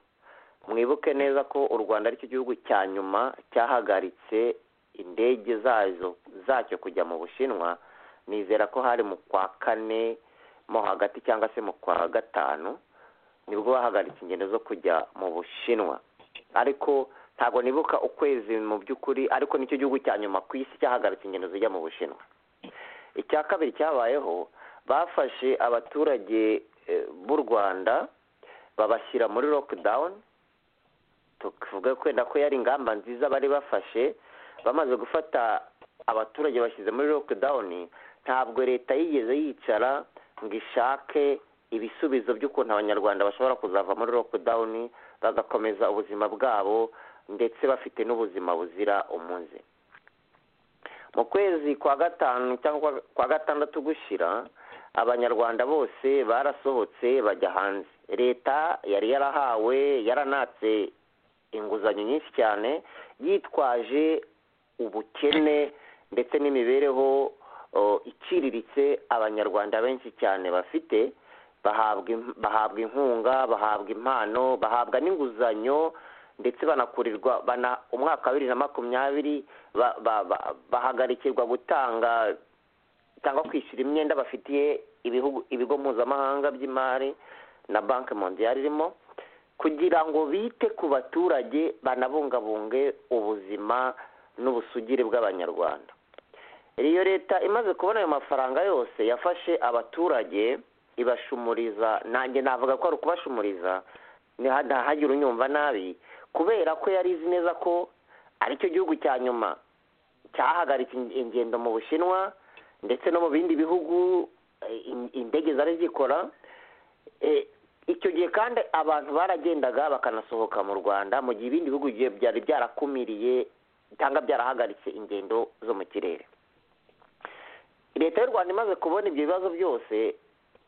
mwibuke neza ko u rwanda aricyo gihugu cya nyuma cyahagaritse indege zazo zacyo kujya mu bushinwa nizera ko hari mu kwa kane mo hagati cyangwa se mu kwa gatanu nibwo bahagaritse ingendo zo kujya mu bushinwa ariko ntabwo nibuka ukwezi mu by'ukuri ariko nicyo gihugu cya nyuma ku isi cyahagaritse ingendo zijya mu bushinwa icya kabiri cyabayeho bafashe abaturage b'u rwanda babashyira muri lockdown tuvuga kwenda ko yari ingamba nziza bari bafashe bamaze gufata abaturage bashyize muri lockdown ntabwo leta yigeze yicara ngo ishake ibisubizo by'ukuntu abanyarwanda bashobora kuzava muri lockdown bagakomeza ubuzima bwabo ndetse bafite n'ubuzima buzira umuze mu kwezi kwa gatanu cyangwa kwa gatandatu gushyira abanyarwanda bose barasohotse bajya hanze leta yari yarahawe yaranatse inguzanyo nyinshi cyane yitwaje ubukene ndetse n'imibereho o, iciriritse abanyarwanda benshi cyane bafite bahabwa im- bahabwa inkunga bahabwa impano bahabwa n'inguzanyo ndetse banakurirwa bana umwaka wa bibiri na makumyabiri ba- ba- ba- bahagarikirwa gutanga cyangwa kwishyura imyenda bafitiye ibihugu ibigo mpuzamahanga by'imari na banki mondiyari irimo kugira ngo bite ku baturage banabungabunge ubuzima n'ubusugire bw'abanyarwanda iyo leta imaze kubona ayo mafaranga yose yafashe abaturage ibashumuriza nanjye navuga ko ari ukubashumuriza ntiha- ntahagire unyumva nabi kubera ko yari izi neza ko aricyo gihugu cya nyuma cyahagaritse in- ingendo mu bushinwa ndetse no mu bindi bihugu eh, in- indege zari zikora Eh, icyo gihe kandi abantu baragendaga bakanasohoka mu rwanda mu gihe ibindi bihugu bigiye- byari byarakumiriye cyangwa byarahagaritse ingendo zo mu kirere leta y'u rwanda imaze kubona ibyo bibazo byose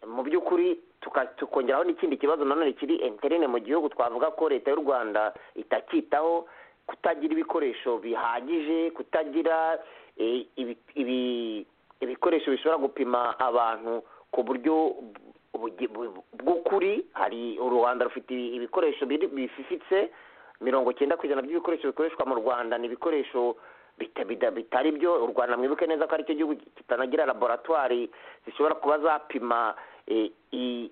mu by'ukuri tuka- tukongeraho n'ikindi kibazo nanone kiri enterene mu gihugu twavuga ko leta y'u rwanda itacyitaho kutagira ibikoresho bihagije kutagira eh, ibi- ibi- ibikoresho bishobora gupima abantu ku buryo bugi- bu- bw'ukuri hari u rwanda rufite ibikoresho biri- bififitse mirongo cyenda ku ijana by'ibikoresho bikoreshwa mu rwanda ni ibikoresho bita- bida- bitari byo u rwanda mwibuke neza ko aricyo gihugu kitanagira laboratwari zishobora kuba zapima eh, i-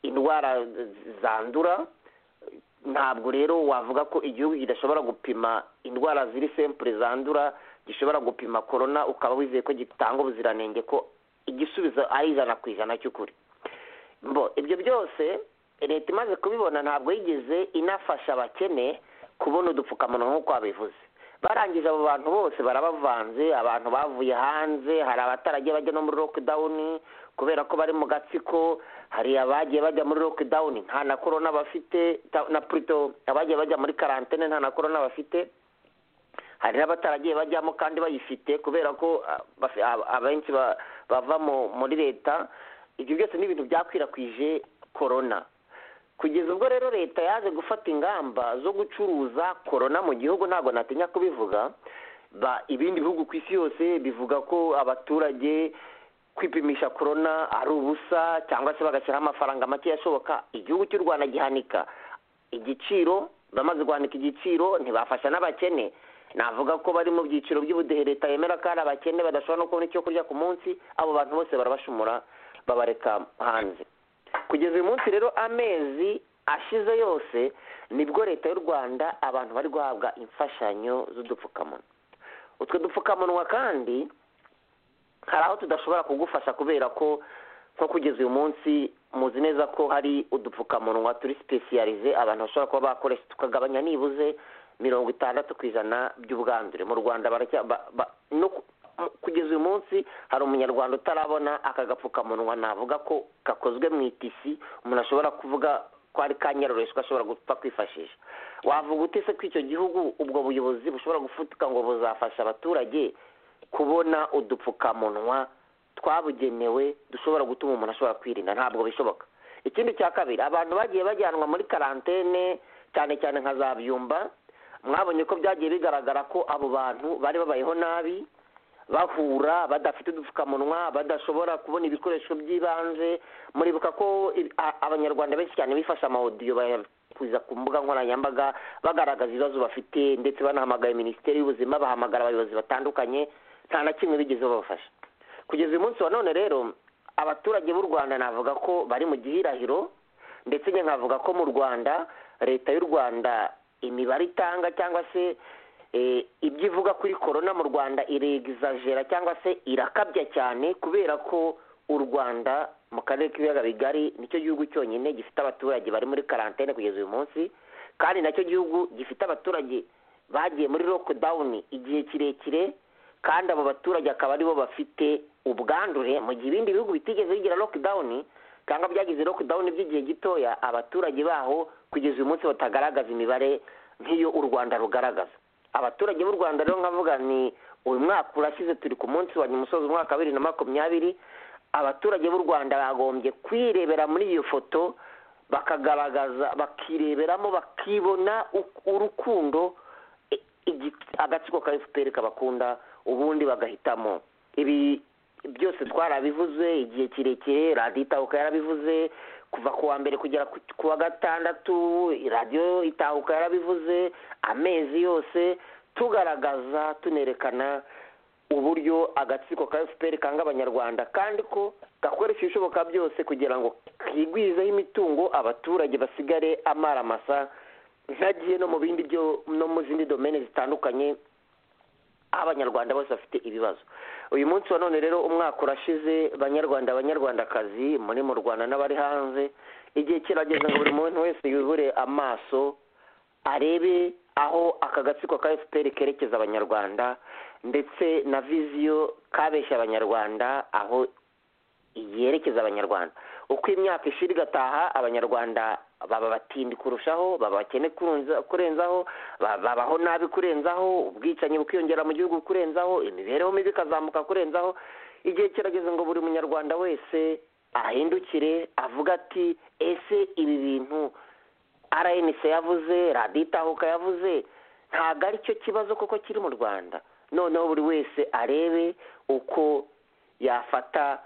indwara z- zandura ntabwo rero wavuga ko igihugu kidashobora gupima indwara ziri sempure zandura gishobora gupima korona ukaba wizeye ko gitanga ubuziranenge ko igisubizo ari ijana ku ijana cy'ukuri mbo ibyo byose leta imaze kubibona ntabwo yigeze inafasha abakene kubona udupfukamunwa nk'uko babivuze barangije abo bantu bose barabavanze abantu bavuye hanze hari abataragiye bajya no muri lockdown kubera ko bari mu gatsiko hari abagiye bajya muri lockdown nta na corona bafite ta- na plutôt abagiye bajya muri karantene nta na corona bafite hari n'abataragiye bajyamo kandi bayifite kubera ko ah, bafi- ab- abenshi ba- bava mu- muri leta ibyo byose ni ibintu byakwirakwije korona kugeza ubwo rero leta yaje gufata ingamba zo gucuruza korona mu gihugu ntabwo natinya kubivuga ba ibindi bihugu ku isi yose bivuga ko abaturage kwipimisha korona ari ubusa cyangwa se bagashyiraho amafaranga make ashoboka igihugu cy'u rwanda gihanika igiciro bamaze guhanika igiciro ntibafasha n'abakene navuga ko bari mu byiciro by'ubudehe leta yemera ko hari abakene badashobora no kubona icyo kurya ku munsi abo bantu bose barabashumura babareka hanze kugeza uyu munsi rero amezi ashize yose nibwo leta y'u rwanda abantu bari guhabwa imfashanyo z'udupfukamunwa utwo dupfukamunwa kandi hari aho tudashobora kugufasha kubera ko nko kugeza uyu munsi muzi neza ko hari udupfukamunwa turi sipesiyarize abantu bashobora kuba bakoresha tukagabanya nibuze mirongo itandatu ku ijana by'ubwandure mu rwanda baracya ba- ba- no ku- mu- kugeza uyu munsi hari umunyarwanda utarabona aka gapfukamunwa navuga ko gakozwe mu itisi umuntu ashobora kuvuga ko ari ka nyaroreshwa ashobora gupfa kwifashisha wavuga utese ko icyo gihugu ubwo buyobozi bushobora gufutika ngo buzafasha abaturage kubona udupfukamunwa twabugenewe dushobora gutuma umuntu ashobora kwirinda ntabwo bishoboka ikindi cya kabiri abantu bagiye bajyanwa muri karantene cyane cyane nka za byumba mwabonye ko byagiye bigaragara ko abo bantu bari babayeho nabi bahura badafite udupfukamunwa badashobora kubona ibikoresho by'ibanze muribuka ko i- a- abanyarwanda benshi cyane bifashe amawodiyo bayakuza ku mbuga nkoranyambaga bagaragaza ibibazo bafite ndetse banahamagaye minisiteri y'ubuzima bahamagara abayobozi batandukanye nta na kimwe bigeze babafasha kugeza uyu munsi wa none rero abaturage b'u rwanda navuga ko bari mu gihirahiro ndetse njye nkavuga ko mu rwanda leta y'u rwanda imibare itanga cyangwa se eh, ibyo ivuga kuri korona mu rwanda iregizajera cyangwa se irakabya cyane kubera ko u rwanda mu karere k'ibiyaga bigari nicyo gihugu cyonyine gifite abaturage bari muri karantene kugeza uyu munsi kandi nacyo gihugu gifite abaturage bagiye muri lockdown igihe kirekire kandi abo baturage akaba aribo bafite ubwandure mu gihe ibindi bihugu bitigeze bigira lockdown cyangwa byagize lockdown by'igihe gitoya abaturage baho kugeza uyu munsi batagaragaza imibare nk'iyo u rwanda rugaragaza abaturage b'u rwanda rero nkavuga ni uyu mwaka urashize turi ku munsi wa nyuma usoza umwaka wa bibiri na makumyabiri abaturage b'u rwanda bagombye kwirebera muri iyo foto bakagaragaza bakireberamo bakibona urukundo agatsiko ka fpr kabakunda ubundi bagahitamo ibi byose twarabivuze igihe kirekire radiyo itahuka yarabivuze kuva ku wa mbere kugera ku wa gatandatu radiyo itahuka yarabivuze amezi yose tugaragaza tunerekana uburyo agatsiko ka fpr kanga abanyarwanda kandi ko gakoresha ibishoboka byose kugira ngo kigwizeho imitungo abaturage basigare amaramasa ntagiye no mu bindi byo no mu zindi domene zitandukanye aho abanyarwanda bose bafite ibibazo uyu munsi wa none rero umwaka urashize banyarwanda abanyarwandakazi muri mu rwanda n'abari hanze igihe kirageze ngo buri muntu wese yubure amaso arebe aho aka gatsiko ka fpr kerekeza abanyarwanda ndetse na viziyo kabeshya abanyarwanda aho yerekeza abanyarwanda uko imyaka ishira igataha abanyarwanda baba batindi kurushaho baba bakene kurenzaho babaho nabi kurenzaho ubwicanyi bukiyongera mu gihugu kurenzaho imibereho mibi ikazamuka kurenzaho igihe kirageze ngo buri munyarwanda wese ahindukire avuga ati ese ibi bintu rnc yavuze radiyo itahuka yavuze ntabwo aricyo kibazo koko kiri mu rwanda noneho buri wese arebe uko yafata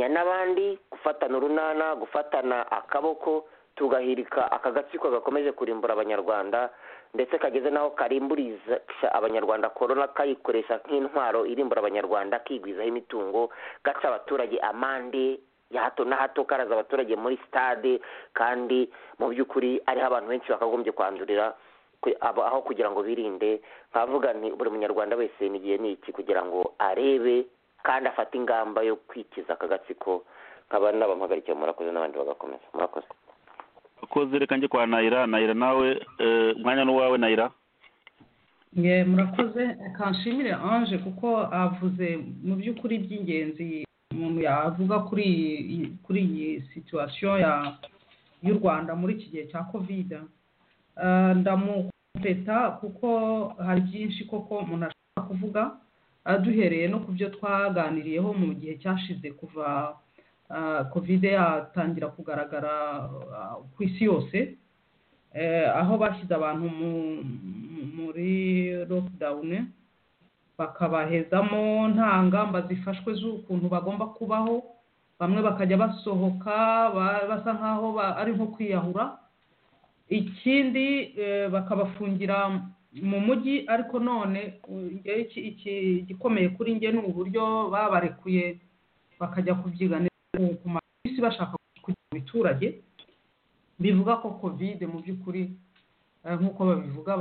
n'abandi gufatana urunana gufatana akaboko tugahirika aka gatsiko gakomeje kurimbura abanyarwanda ndetse kageze n'aho karimburiza abanyarwanda korona kayikoresha nk'intwaro irimbura abanyarwanda kigwizaho imitungo gaca abaturage amande ya hato na hato karaza abaturage muri sitade kandi mu by'ukuri ariho abantu benshi bakagombye kwandurira aho kugira ngo birinde nkavuga nti buri munyarwanda wese n'igihe ni iki kugira ngo arebe kandi afata ingamba yo kwikiza aka gatsiko nkaba n'abamuhagarikiye murakoze n'abandi bagakomeza murakoze akoze reka njye kwa nayira nayira nawe umwanya n'uwawe nayira murakoze kanshimire anje kuko avuze mu by'ukuri by'ingenzi umuntu yavuga kuri kuri iyi situwasiyo y'u rwanda muri iki gihe cya kovide ndamukompeta kuko hari byinshi koko umuntu ashobora kuvuga duhereye no ku byo twaganiriyeho mu gihe cyashize kuva kovide yatangira kugaragara ku isi yose aho bashyize abantu muri lokidawuni bakabahezamo nta ngamba zifashwe z'ukuntu bagomba kubaho bamwe bakajya basohoka basa nk'aho ari nko kwiyahura ikindi bakabafungira mu mujyi ariko none igikomeye kuri njye ni uburyo babarekuye bakajya kubyiganira ku mabisi bashaka kujya mu biturage bivuga ko kovide mu by'ukuri nk'uko babivuga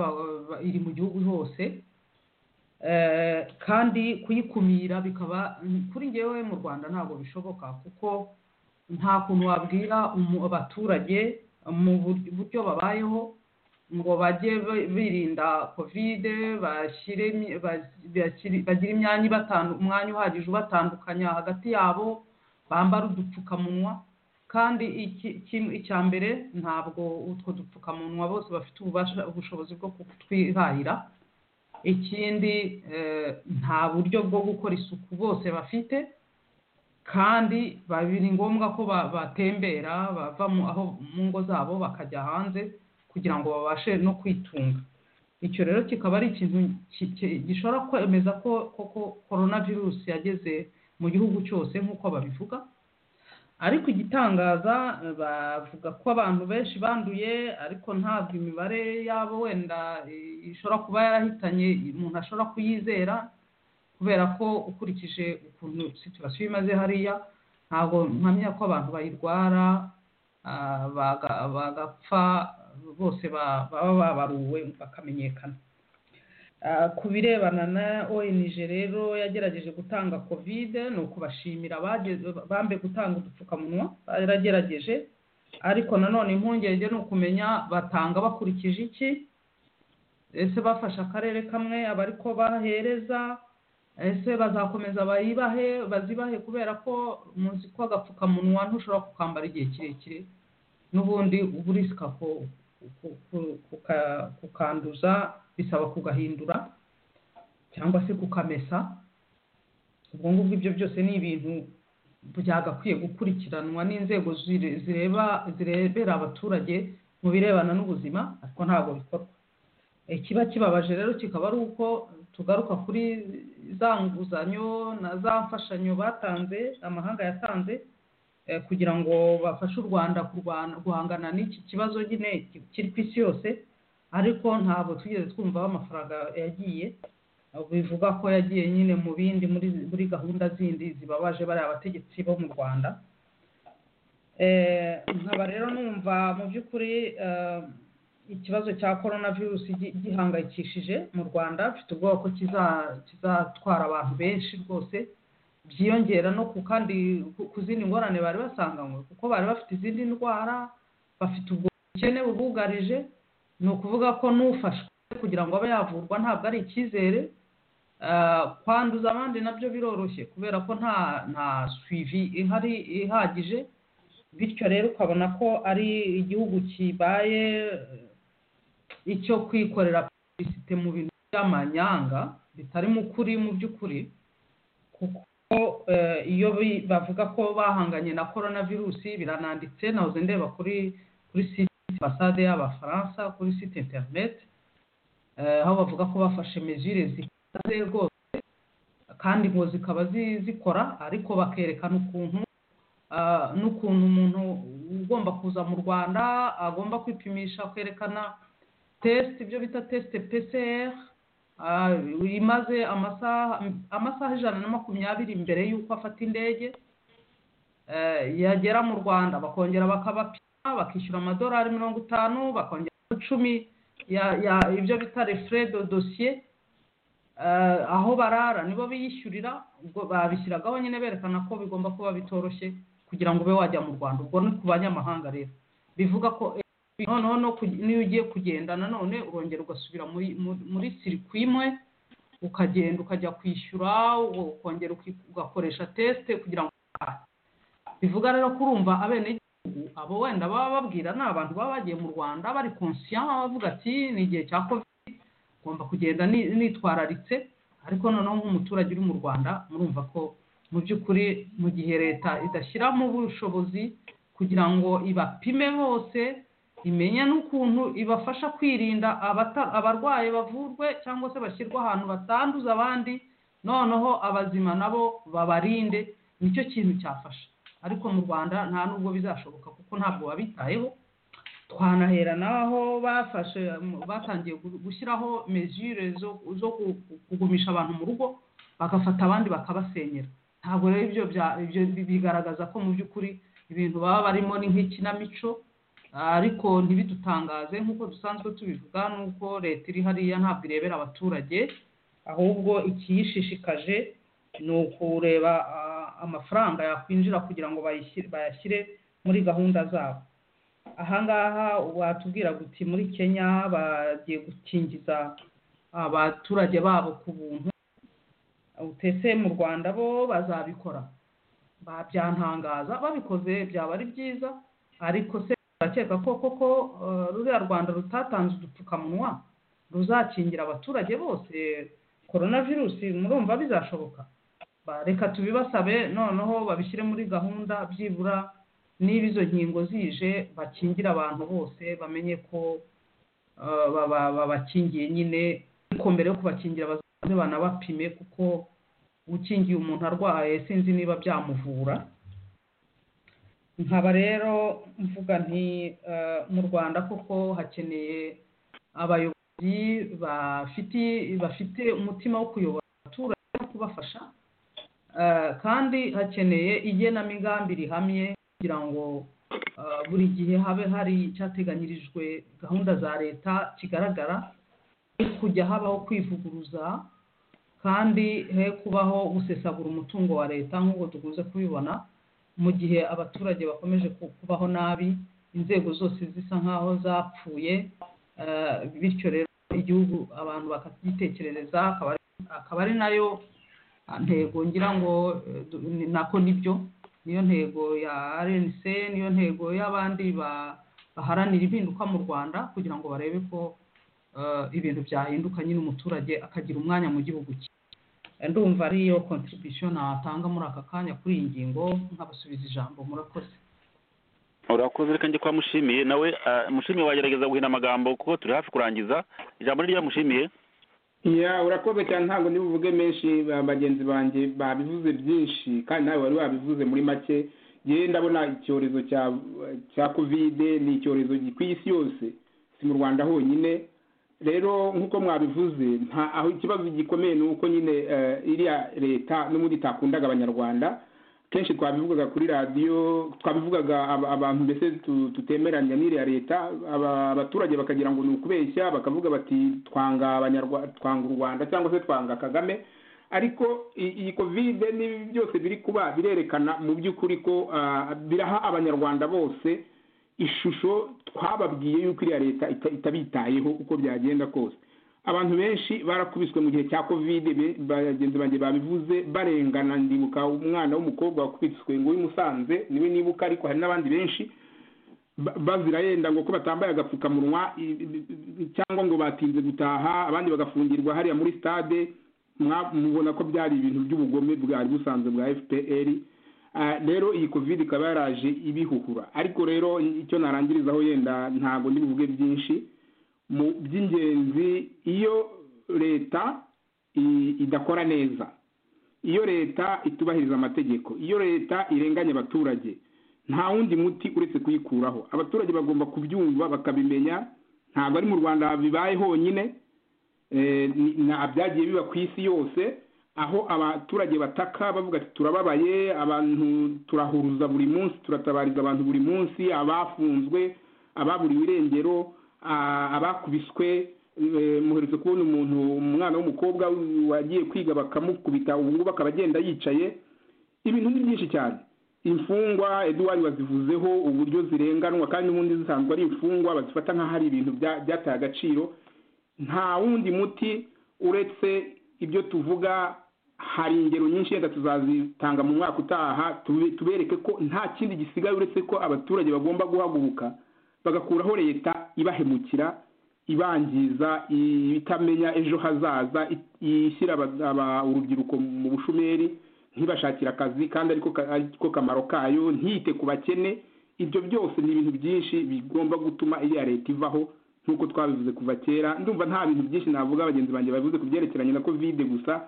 iri mu gihugu hose kandi kuyikumira bikaba kuri ngewe mu rwanda ntabwo bishoboka kuko nta kuntu wabwira abaturage mu buryo babayeho ngo bajye birinda kovide bagira imyanya umwanya uhagije ubatandukanya hagati yabo bambara udupfukamunwa kandi icya mbere ntabwo utwo dupfukamunwa bose bafite ubushobozi bwo kutwihahira ikindi nta buryo bwo gukora isuku bose bafite kandi biri ngombwa ko batembera bava aho mu ngo zabo bakajya hanze kugira ngo babashe no kwitunga icyo rero kikaba ari ikintu gishobora kwemeza ko koko korona virusi yageze mu gihugu cyose nk'uko babivuga ariko igitangaza bavuga ko abantu benshi banduye ariko ntabwo imibare yabo wenda ishobora kuba yarahitanye umuntu ashobora kuyizera kubera ko ukurikije ukuntu situwasiyo imaze hariya ntabwo mpamya ko abantu bayirwara bagapfa bose baba babaruwe bakamenyekana ku birebana na ONG rero yagerageje gutanga kovide ni ukubashimira bambe gutanga udupfukamunwa baragerageje ariko nanone impungenge ni ukumenya batanga bakurikije iki ese bafashe akarere kamwe abari ko bahereza ese bazakomeza bayibahe bazibahe kubera ko muzi ko agapfukamunwa ntushobora kukambara igihe kirekire n'ubundi uba urisika kukanduza bisaba kugahindura cyangwa se kukamesa ubwo ngubwo ibyo byose ni ibintu byagakwiye gukurikiranwa n'inzego zire- zireba zirebera abaturage mu birebana n'ubuzima ariko ntabwo bikorwa ikiba kibabaje rero kikaba ari uko tugaruka kuri za nguzanyo na za mfashanyo batanze amahanga yatanze eh, kugira ngo bafashe u rwanda kurwana- guhangana n'iki kibazo nyine ki- kiri ku isi yose ariko ntabwo twigeze twumva aho amafaranga yagiye bivuga ko yagiye nyine mu bindi muri muri gahunda zindi zibabaje bariya abategetsi bo mu rwanda Eh, nkaba rero numva mu by'ukuri eh, ikibazo cya korona virusi gi- gihangayikishije mu rwanda mfite ubwoba ko kiza- kizatwara abantu benshi rwose byiyongera no ku kandi ku- ku zindi ngorane bari basanganywe kuko bari bafite izindi ndwara bafite ubwo bukene bubugarije ni ukuvuga ko n'ufashwe kugira ngo abe yavurwa ntabwo ari icyizere Ah, kwanduza abandi nabyo biroroshye kubera ko nta nta suivi ihari ihagije bityo rero ukabona ko ari igihugu kibaye eh, icyo kwikorera publicité mu bintu by'amanyanga bitarimo ukuri mu by'ukuri kuko eh, iyo bi- bavuga ko bahanganye na korona virusi birananditse nahoze ndeba kuri kuri site ambasade y'abafaransa kuri site interineti eh, aho bavuga ko bafashe mezire zikaze rwose kandi ngo zikaba zi- zikora ariko bakerekana ukuntu ah, n'ukuntu umuntu ugomba kuza mu rwanda agomba kwipimisha kwerekana test ibyo bita test PCR ah, imaze amasaha amasaha ijana na makumyabiri mbere y'uko afata indege eh, yagera mu rwanda bakongera bakabapima bakishyura amadolari mirongo itanu bakongera icumi ya- ya- ibyo bita refure do dosiye eh, aho barara nibo biyishyurira ubwo babishyiragaho nyine berekana ko bigomba kuba bitoroshye kugira ngo ube wajya mu rwanda ubwo ni ku banyamahanga rero bivuga ko eh, noneho no ku- n'iyo ugiye kugenda nanone urongera ugasubira muri- muri muri sirikwi imwe ukagenda ukajya kwishyura ukongera uki- ugakoresha tesite kugira ngo utahe. bivuga rero ko urumva abenegihugu abo wenda baba babwira ni abantu baba bagiye mu rwanda bari konsiya bavuga ati ni igihe cya covid ngomba kugenda ni- nitwararitse ariko noneho nk'umuturage uri mu rwanda murumva ko mu by'ukuri mu gihe leta idashyiramo ubushobozi kugira ngo ibapime bose imenye n'ukuntu ibafasha kwirinda abata- abarwayi bavurwe cyangwa se bashyirwe ahantu batanduza abandi noneho abazima nabo babarinde nicyo kintu cyafasha ariko mu rwanda nta n'ubwo bizashoboka kuko ntabwo babitayeho twanahera n'aho bafashe batangiye gu- gushyiraho mezure zo zo ku- kugumisha abantu mu rugo bagafata abandi bakabasenyera ntabwo rero ibyo bya- ibyo bi- bigaragaza ko mu by'ukuri ibintu baba barimo ni nk'ikinamico ariko ntibidutangaze nk'uko dusanzwe tubivuga n'uko leta iri hariya ntabwo irebera abaturage ahubwo ikiyishishikaje ni ukureba ah, amafaranga yakwinjira kugira ngo bayishyire- bayashyire muri gahunda zabo ahangaha watubwira guti muri kenya bagiye gukingiza abaturage babo ku buntu utese mu rwanda bo bazabikora ba- byantangaza babikoze byaba ari byiza ariko se urakeka ko koko eh, ruriya rwanda rutatanze udupfukamunwa ruzakingira abaturage bose korona virusi murumva bizashoboka Ba- reka tubibasabe noneho babishyire muri gahunda byibura niba izo nkingo zije bakingire abantu bose bamenye ko eh, baba- babakingiye nyine ariko mbere yo kubakingira bazabanze banabapime kuko ukingiye umuntu arwaye sinzi niba byamuvura nkaba rero mvuga nti eh, mu rwanda koko hakeneye abayobozi bafite bafite umutima wo kuyobora abaturage no kubafasha Eh, kandi hakeneye igenamigambi rihamye kugira ngo ah, buri gihe habe hari icyateganyirijwe gahunda za leta kigaragara he kujya habaho kwivuguruza kandi he kubaho gusesagura umutungo wa leta nk'uko dukunze kubibona mu gihe abaturage bakomeje ku- kubaho nabi inzego zose zisa nk'aho zapfuye eh, bityo rero igihugu abantu bakagitekerereza akaba ari- akaba ari nayo ntego ngira ngo eh, du- ni- nako nibyo niyo ntego ya rnc niyo ntego y'abandi ba- baharanira impinduka mu rwanda kugira ngo barebe ko eh, ibintu byahinduka nyine umuturage akagira umwanya mu gihugu cye ndumva ariyo kontribution natanga muri aka kanya kuri iyi ngingo nkabasubiza ijambo murakoze urakoze reka njye kwa mushimiye nawe ah, mushimiye wagerageza guhina amagambo kuko turi hafi kurangiza ijambo ni mushimiye ya urakoze cyane ntabwo ndibuvuge menshi ba- bagenzi banjye babivuze byinshi kandi nawe wari wabivuze muri make yewe ndabona icyorezo cya cya kovide ni icyorezo gi- ku isi yose si mu rwanda honyine rero nk'uko mwabivuze nta aho ikibazo gikomeye ni uko nyine eh, iriya leta n'ubundi itakundaga abanyarwanda kenshi twabivugaga kuri radiyo twabivugaga aba- abantu mbese tu- tutemeranya n'iriya leta aba- abaturage bakagira ngo ni ukubeshya bakavuga bati twanga abanyarwa- twanga u rwanda cyangwa se twanga kagame ariko i- iyi kovide n'ibi byose biri kuba birerekana mu by'ukuri ko ah, biraha abanyarwanda bose ishusho twababwiye yuko iriya leta ita- itabitayeho uko byagenda kose abantu benshi barakubiswe mu gihe cya kovide be- bagenzi banjye babivuze barengana ndibuka umwana w'umukobwa wakubiswe ngo w'i Musanze niwe nibuka ariko hari n'abandi benshi ba- bazira yenda ngo ko batambaye agapfukamunwa i- i- i- cyangwa ngo batinze gutaha abandi bagafungirwa hariya muri stade mwa- mubona ko byari ibintu by'ubugome bwari busanzwe bwa fpr Ah, rero iyi covid ikaba yaraje ibihuhura ariko rero icyo narangirizaho yenda ntabwo ndibuvuge byinshi mu by'ingenzi iyo leta i- idakora neza iyo leta itubahiriza amategeko iyo leta irenganya abaturage nta wundi muti uretse kuyikuraho abaturage bagomba kubyumva bakabimenya ntabwo ari mu rwanda bibaye honyine Eh, ni- na byagiye biba ku isi yose aho abaturage bataka bavuga ati turababaye abantu turahuruza buri munsi turatabariza abantu buri munsi abafunzwe ababuriwe irengero a- abakubiswe eh, muherutse kubona umuntu umwana w'umukobwa wagiye kwiga bakamukubita ubu ngubu akaba agenda yicaye ibintu ni byinshi cyane imfungwa eduwari wazivuzeho uburyo zirenganwa kandi n'ubundi zisanzwe ari imfungwa bazifata nk'aho ari ibintu bya- byataye agaciro nta wundi muti uretse ibyo tuvuga hari ingero nyinshi yenda tuzazitanga mu mwaka utaha tube- tubereke ko nta kindi gisigaye uretse ko abaturage bagomba guhaguruka bagakuraho leta ibahemukira ibangiza i- itamenya ejo hazaza i- ishyira aba- aba- urubyiruko mu bushomeri ntibashakire akazi kandi ariko ka- ariko kamaro kayo ntiyite ku bakene ibyo byose ni ibintu byinshi bigomba gutuma iriya leta ivaho nk'uko twabivuze kuva kera ndumva nta bintu byinshi navuga bagenzi banjye babivuze ku byerekeranye na kovide gusa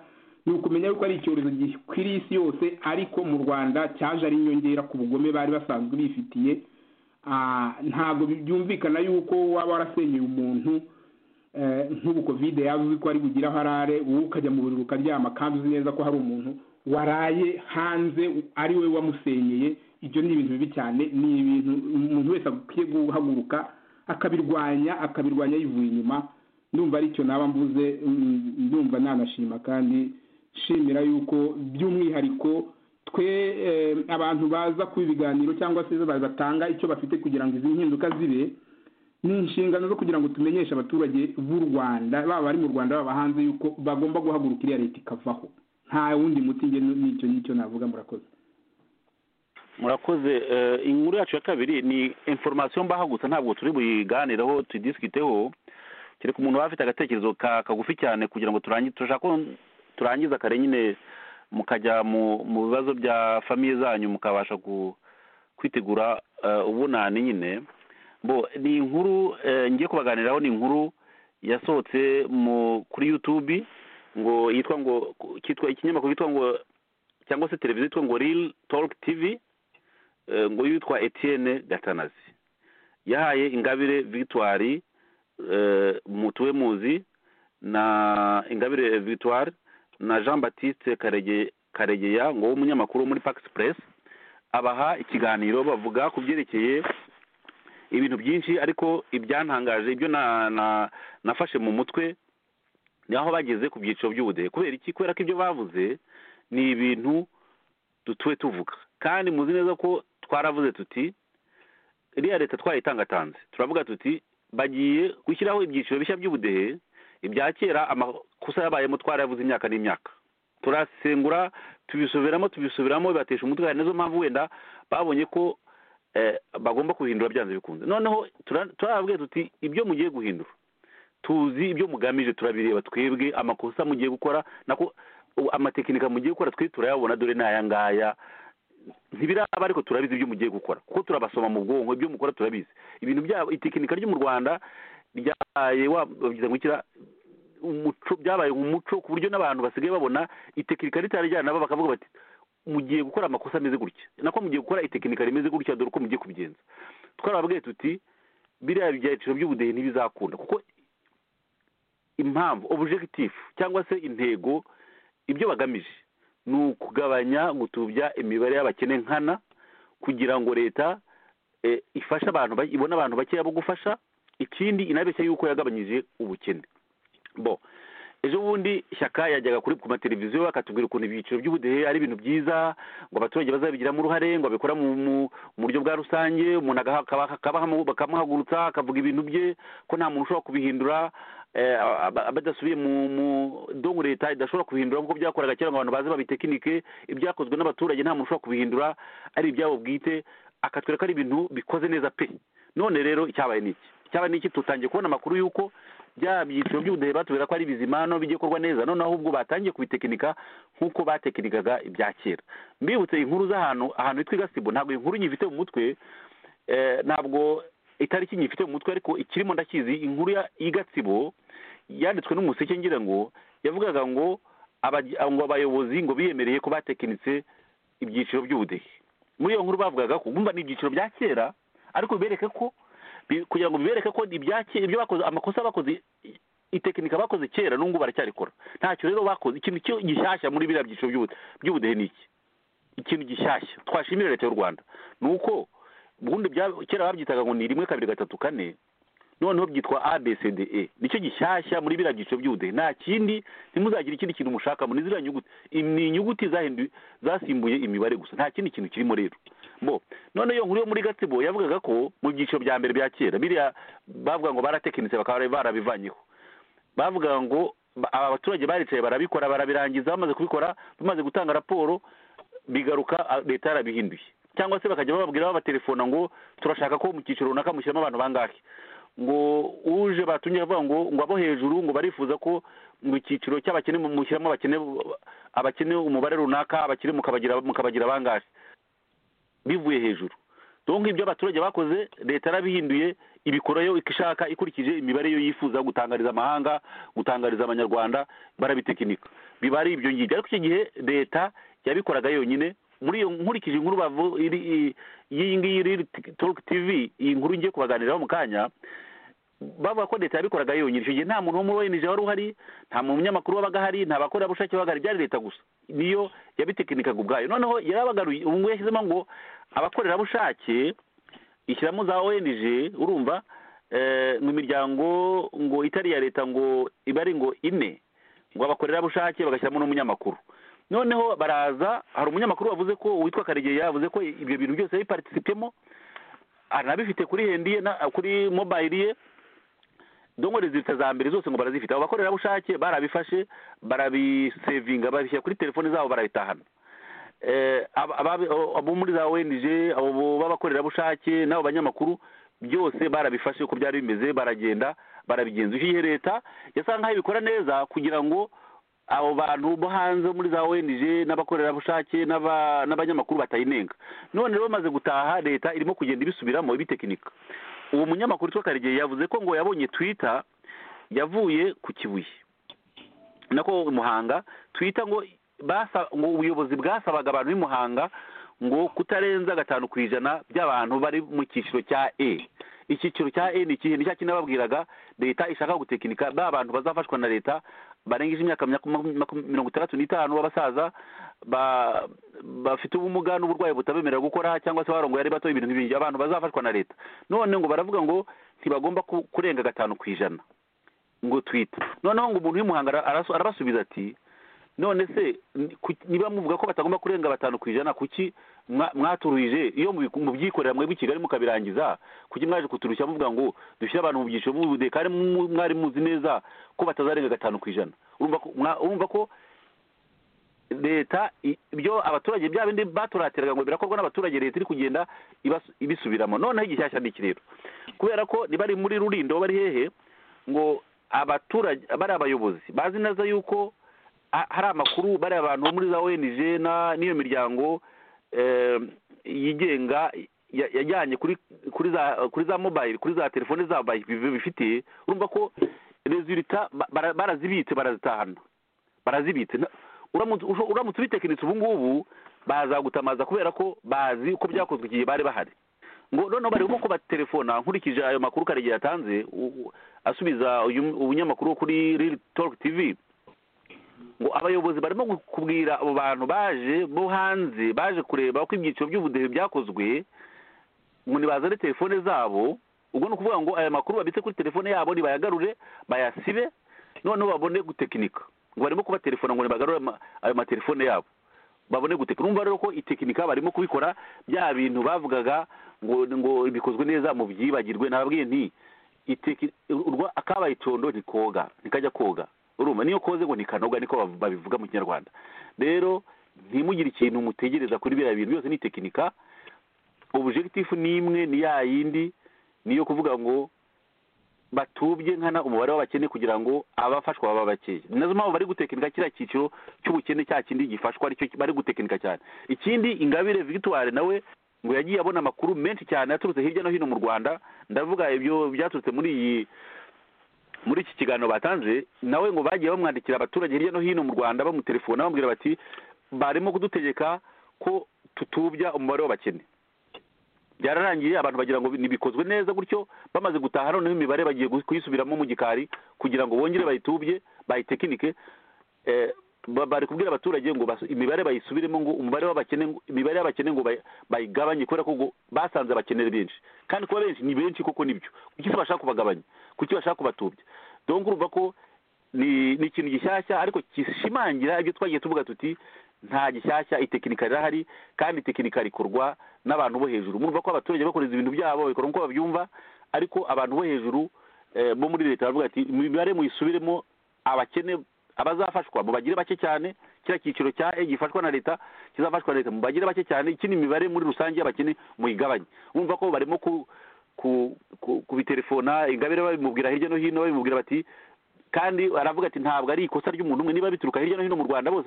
ni ukumenya yuko ari icyorezo gikwiriye isi yose ariko mu rwanda cyaje ari inyongera ku bugome bari basanzwe bifitiye Ah, ntabwo byumvikana yuko waba warasenyeye umuntu eh, nk'ubu kovide yavuze ko ari bugire aho arare wowe ukajya mu buriri ukaryama kandi uzi neza ko hari umuntu waraye hanze u- ari we wamusenyeye ibyo ni ibintu bibi cyane ni ibintu umuntu wese akwiye guhaguruka akabirwanya akabirwanya yivuye inyuma ndumva aricyo naba mvuze mm, ndumva nanashima kandi shimira yuko by'umwihariko twe eh, abantu baza kuba ibiganiro cyangwa se batanga icyo bafite kugira ngo izi mpinduka zibe ni inshingano zo kugira ngo tumenyeshe abaturage b'u rwanda baba bari mu rwanda baba hanze yuko bagomba guhaguruka iriya leta ikavaho nta wundi muti njye n'icyo n'icyo navuga murakoze murakoze eh, inkuru yacu ya kabiri ni information mbaha gusa ntabwo turi buyiganireho tudisikiteho kereka umuntu waba afite agatekerezo ka- kagufi cyane kugira ngo turangize turashaka ko turangiza kare nyine mukajya mu mu bibazo bya famiye zanyu mukabasha ku- kwitegura eh, ubunani nyine bo ni inkuru eh, ngiye kubaganiraho ni inkuru yasohotse mu kuri youtube ngo yitwa ngo cyitwa ikinyamakuru cyitwa ngo cyangwa se televiziyo yitwa ngo real talk tv eh, ngo yitwa etienne gatanazi yahaye ingabire victoire eh, mutuwe muzi na ingabire victoire na jean baptiste karege karegeya ngo w'umunyamakuru wo muri pax press abaha ikiganiro bavuga ku byerekeye ibintu byinshi ariko ibyantangaje ibyo na, na nafashe mu mutwe ni aho bageze ku byiciro by'ubudehe kubera iki kubera ko ibyo bavuze ni ibintu dutuwe tuvuga kandi muzi neza ko twaravuze tuti iriya leta twayitangatanze turavuga tuti bagiye gushyiraho ibyiciro bishya by'ubudehe ibya kera amakosa yabayemo twarayavuze imyaka n'imyaka turasengura tubisubiramo tubisubiramo bibatesha umutwe hari nizo mpamvu wenda babonye ko eh, bagomba kubihindura byanze bikunze noneho tura- turababwiye tuti ibyo mugiye guhindura tuzi ibyo mugamije turabireba twebwe amakosa mugiye gukora nako amatekinika mugiye gukora twe turayabona dore ni aya ngaya ntibiraba ariko turabizi ibyo mugiye gukora kuko turabasoma mu bwonko ibyo mukora turabizi ibintu byabo itekinika ryo mu rwanda ryabaye wabigize gukira umuco byabaye umuco ku buryo n'abantu basigaye babona itekinika ritarijyana nabo bakavuga bati mugiye gukora amakosa ameze gutya nako mugiye gukora itekinika rimeze gutya dore uko mugiye kubigenza twarababwiye tuti biriya byiciro by'ubudehe ntibizakunda kuko impamvu objective cyangwa se intego ibyo bagamije ni ukugabanya gutubya imibare y'abakene nkana kugira ngo leta ifashe abantu ibone abantu bakeya bo gufasha ikindi inabeshya yuko yagabanyije ubukene bo ejo bundi ishyaka yajyaga kuri ku mateleviziyo bakatubwira ukuntu ibyiciro by'ubudehe ari ibintu byiza ngo abaturage bazabigiramo uruhare ngo babikora mu buryo bwa rusange umuntu bakamuhagurutsa akavuga ibintu bye ko nta muntu ushobora kubihindura badasubiye mu dongo leta idashobora kubihindura nk'uko byakoraga kera ngo abantu baze babitekinike ibyakozwe n'abaturage nta muntu ushobora kubihindura ari ibyabo bwite akatwereka ari ibintu bikoze neza pe none rero icyabaye ni iki icyabaye ni iki tutangiye kubona amakuru y'uko bya byiciro by'ubudehe batubwira ko ari bizima no bijye gukorwa neza noneho ahubwo batangiye kubitekinika nk'uko batekinikaga ibya kera mbibutse inkuru z'ahantu ahantu hitwa igasibo ntabwo inkuru nyifite mu mutwe ntabwo itariki nyifite mu mutwe ariko ikirimo ndakizi inkuru y'igasibo yanditswe n'umuseke ngira ngo yavugaga ngo abayobozi ngo biyemereye ko batekinitse ibyiciro by'ubudehe muri iyo nkuru bavugaga ko bumva ni ibyiciro bya kera ariko bibereke ko kugira ngo bibereke ko ibyo bakoze amakosa bakoze itekinika bakoze kera n'ubu baracyarikora ntacyo rero bakoze ikintu gishyashya muri biriya byiciro by'ubudehe ni iki ikintu gishyashya twashimira leta y'u rwanda ni uko ubundi kera babyitaga ngo ni rimwe kabiri gatatu kane noneho byitwa abcde nicyo gishyashya muri biriya byiciro by'ubudehe nta kindi ntimuzagire ikindi kintu mushaka muri ziriya nyuguti ni inyuguti zasimbuye imibare gusa nta kindi kintu kirimo rero bo none iyo nkuru yo muri gatsibo yavugaga ko mu byiciro bya mbere bya kera biriya bavuga ngo baratekinitse bakaba barabivanyeho bavuga ngo aba baturage baricaye barabikora barabirangiza bamaze kubikora bamaze gutanga raporo bigaruka leta yarabihinduye cyangwa se bakajya bababwira babatelefona ngo turashaka ko mu cyiciro runaka mushyiramo abantu bangahe ngo uje batumye avuga ngo ngo abo hejuru ngo barifuza ko mu cyiciro cy'abakene mushyiramo abakene abakene umubare runaka abakene mukabagira mukabagira bangahe bivuye hejuru donk ibyo abaturage bakoze leta yarabihinduye ibikorayo ishaka ikurikije imibare yo yifuza gutangariza amahanga gutangariza abanyarwanda barabitekinika biba ari ibyo ngibyo ariko icyo gihe leta yabikoraga yonyine muri iyo nkurikije inkuru bavu iyi ngiyi iri toruke tivi iyi nkuru ngiye kubaganiraho mu kanya bavuga ko leta yabikoraga yonyine icyo gihe nta muntu wo muri oyenije wari uhari nta munyamakuru wabaga ahari nta bakorerabushake babaga ahari byari leta gusa niyo yabitekinikaga ubwayo noneho yarabagaruye ubu ngubu yashyizemo ngo abakorerabushake ishyiramo za oyenije urumva mu miryango ngo itari iya leta ngo iba ari ngo ine ngo abakorerabushake bagashyiramo n'umunyamakuru noneho baraza hari umunyamakuru wavuze ko witwa karegeya yavuze ko ibyo bintu byose yabipatisipemo anabifite kuri hendiye kuri mobayiro ye dongo rezilita za mbere zose ngo barazifite abo bakorerabushake barabifashe barabisevinga babishyira kuri telefoni zabo barabitahana abo muri za wenije abo b'abakorerabushake n'abo banyamakuru byose barabifashe uko byari bimeze baragenda barabigenza icyo gihe leta yasa nkaho ibikora neza kugira ngo abo bantu bo hanze muri za wenije n'abakorerabushake n'abanyamakuru batayinenga none rero bamaze gutaha leta irimo kugenda ibisubiramo ibitekinika uwo munyamakuru witwa karegeya yavuze ko ngo yabonye twita yavuye ku kibuye nako muhanga twita ngo ngo ubuyobozi bwasabaga abantu b'imuhanga ngo kutarenza gatanu ku ijana by'abantu bari mu cyiciro cya e icyiciro cya e ni ikihe ni cya kinababwiraga leta ishaka gutekinika ba bantu bazafashwa na leta barengeje imyaka mirongo itandatu n'itanu b'abasaza bafite ubumuga n'uburwayi butabemerera gukora cyangwa se barongoye ari bato ibintu nk'ibyo abantu bazafashwa na leta none ngo baravuga ngo ntibagomba kurenga gatanu ku ijana ngo twite noneho ngo umuntu w'imuhanga arabasubiza ati none se niba muvuga ko batagomba kurenga batanu ku ijana kuki mwaturuhije iyo mubyikorera mwebwe i kigali mukabirangiza kuki mwaje kuturushya muvuga ngo dushyire abantu mu byiciro by'ubudehe kandi mwari muzi neza ko batazarenga gatanu ku ijana urumva ko leta ibyo abaturage bya bindi baturatiraga ngo birakorwa n'abaturage leta iri kugenda ibisubiramo noneho igishyashya ni iki rero kubera ko niba ari muri rurindo bari hehe ngo abaturage bari abayobozi bazi neza yuko hari amakuru bariya abantu bo muri za ONG na n'iyo miryango yigenga yajyanye kuri kuri za kuri za mobayiro kuri za telefone za mobayiro bifite urumva ko rezilita barazibitse barazitahana barazibitse uramutse ubitekinitse ubu ngubu bazagutamaza kubera ko bazi uko byakozwe igihe bari bahari ngo noneho barimo ko batelefona nkurikije ayo makuru karegeya yatanze asubiza ubunyamakuru kuri riri toru tivi ngo abayobozi barimo kubwira abo bantu baje bo hanze baje kureba ko ibyiciro by'ubudehe byakozwe ngo ntibazane telefone zabo ubwo ni ukuvuga ngo aya makuru babitse kuri telefone yabo nibayagarure bayasibe noneho babone gutekinika ngo barimo kubatelefona ngo nibagarure ayo matelefone yabo babone gutekinika urumva rero ko itekinika barimo kubikora bya bintu bavugaga ngo ngo bikozwe neza mu byibagirwe nababwiye nti akabaye icyondo ntikoga ntikajya koga urumva niyo koze ngo ntikanoga niko babivuga mu kinyarwanda rero ntimugire ikintu mutegereza kuri biriya bintu byose ni tekinika ubujegitifu ni imwe ni ya yindi niyo kuvuga ngo batubye nkana umubare w'abakene kugira ngo abafashwa baba bakeya ni nazo mpamvu bari gutekinika kiriya cyiciro cy'ubukene cya kindi gifashwa aricyo bari gutekinika cyane ikindi ingabire victoire nawe ngo yagiye abona amakuru menshi cyane yaturutse hirya no hino mu rwanda ndavuga ibyo byaturutse muri iyi muri iki kiganiro batanze nawe ngo bagiye bamwandikira abaturage hirya no hino mu rwanda bamutelefona bamubwira bati barimo kudutegeka ko tutubya umubare w'abakene byararangiye abantu bagira ngo ntibikozwe neza gutyo bamaze gutaha noneho imibare bagiye kuyisubiramo mu gikari kugira ngo bongere bayitubye bayitekinike bari kubwira abaturage ngo imibare bayisubiremo ngo umubare w'abakene imibare y'abakene ngo bayigabanye kubera ko basanze abakenera benshi kandi kuba benshi ni benshi koko nibyo kuki se bashaka kubagabanya kuki bashaka kubatubya dongo urumva ko ni ikintu gishyashya ariko gishimangira ibyo twagiye tuvuga tuti nta gishyashya itekinika rirahari kandi itekinika rikorwa n'abantu bo hejuru murumva ko abaturage bakoreza ibintu byabo babikora nk'uko babyumva ariko abantu bo hejuru bo muri leta baravuga ati imibare muyisubiremo abakene abazafashwa mu bagire bake cyane kiriya cyiciro cya e gifashwa na leta kizafashwa na leta mu bagire bake cyane iki ni imibare muri rusange y'abakene muyigabanye bumva ko barimo kubitelefona ingabire babimubwira hirya no hino babimubwira bati kandi aravuga ati ntabwo ari ikosa ry'umuntu umwe niba bituruka hirya no hino mu rwanda bose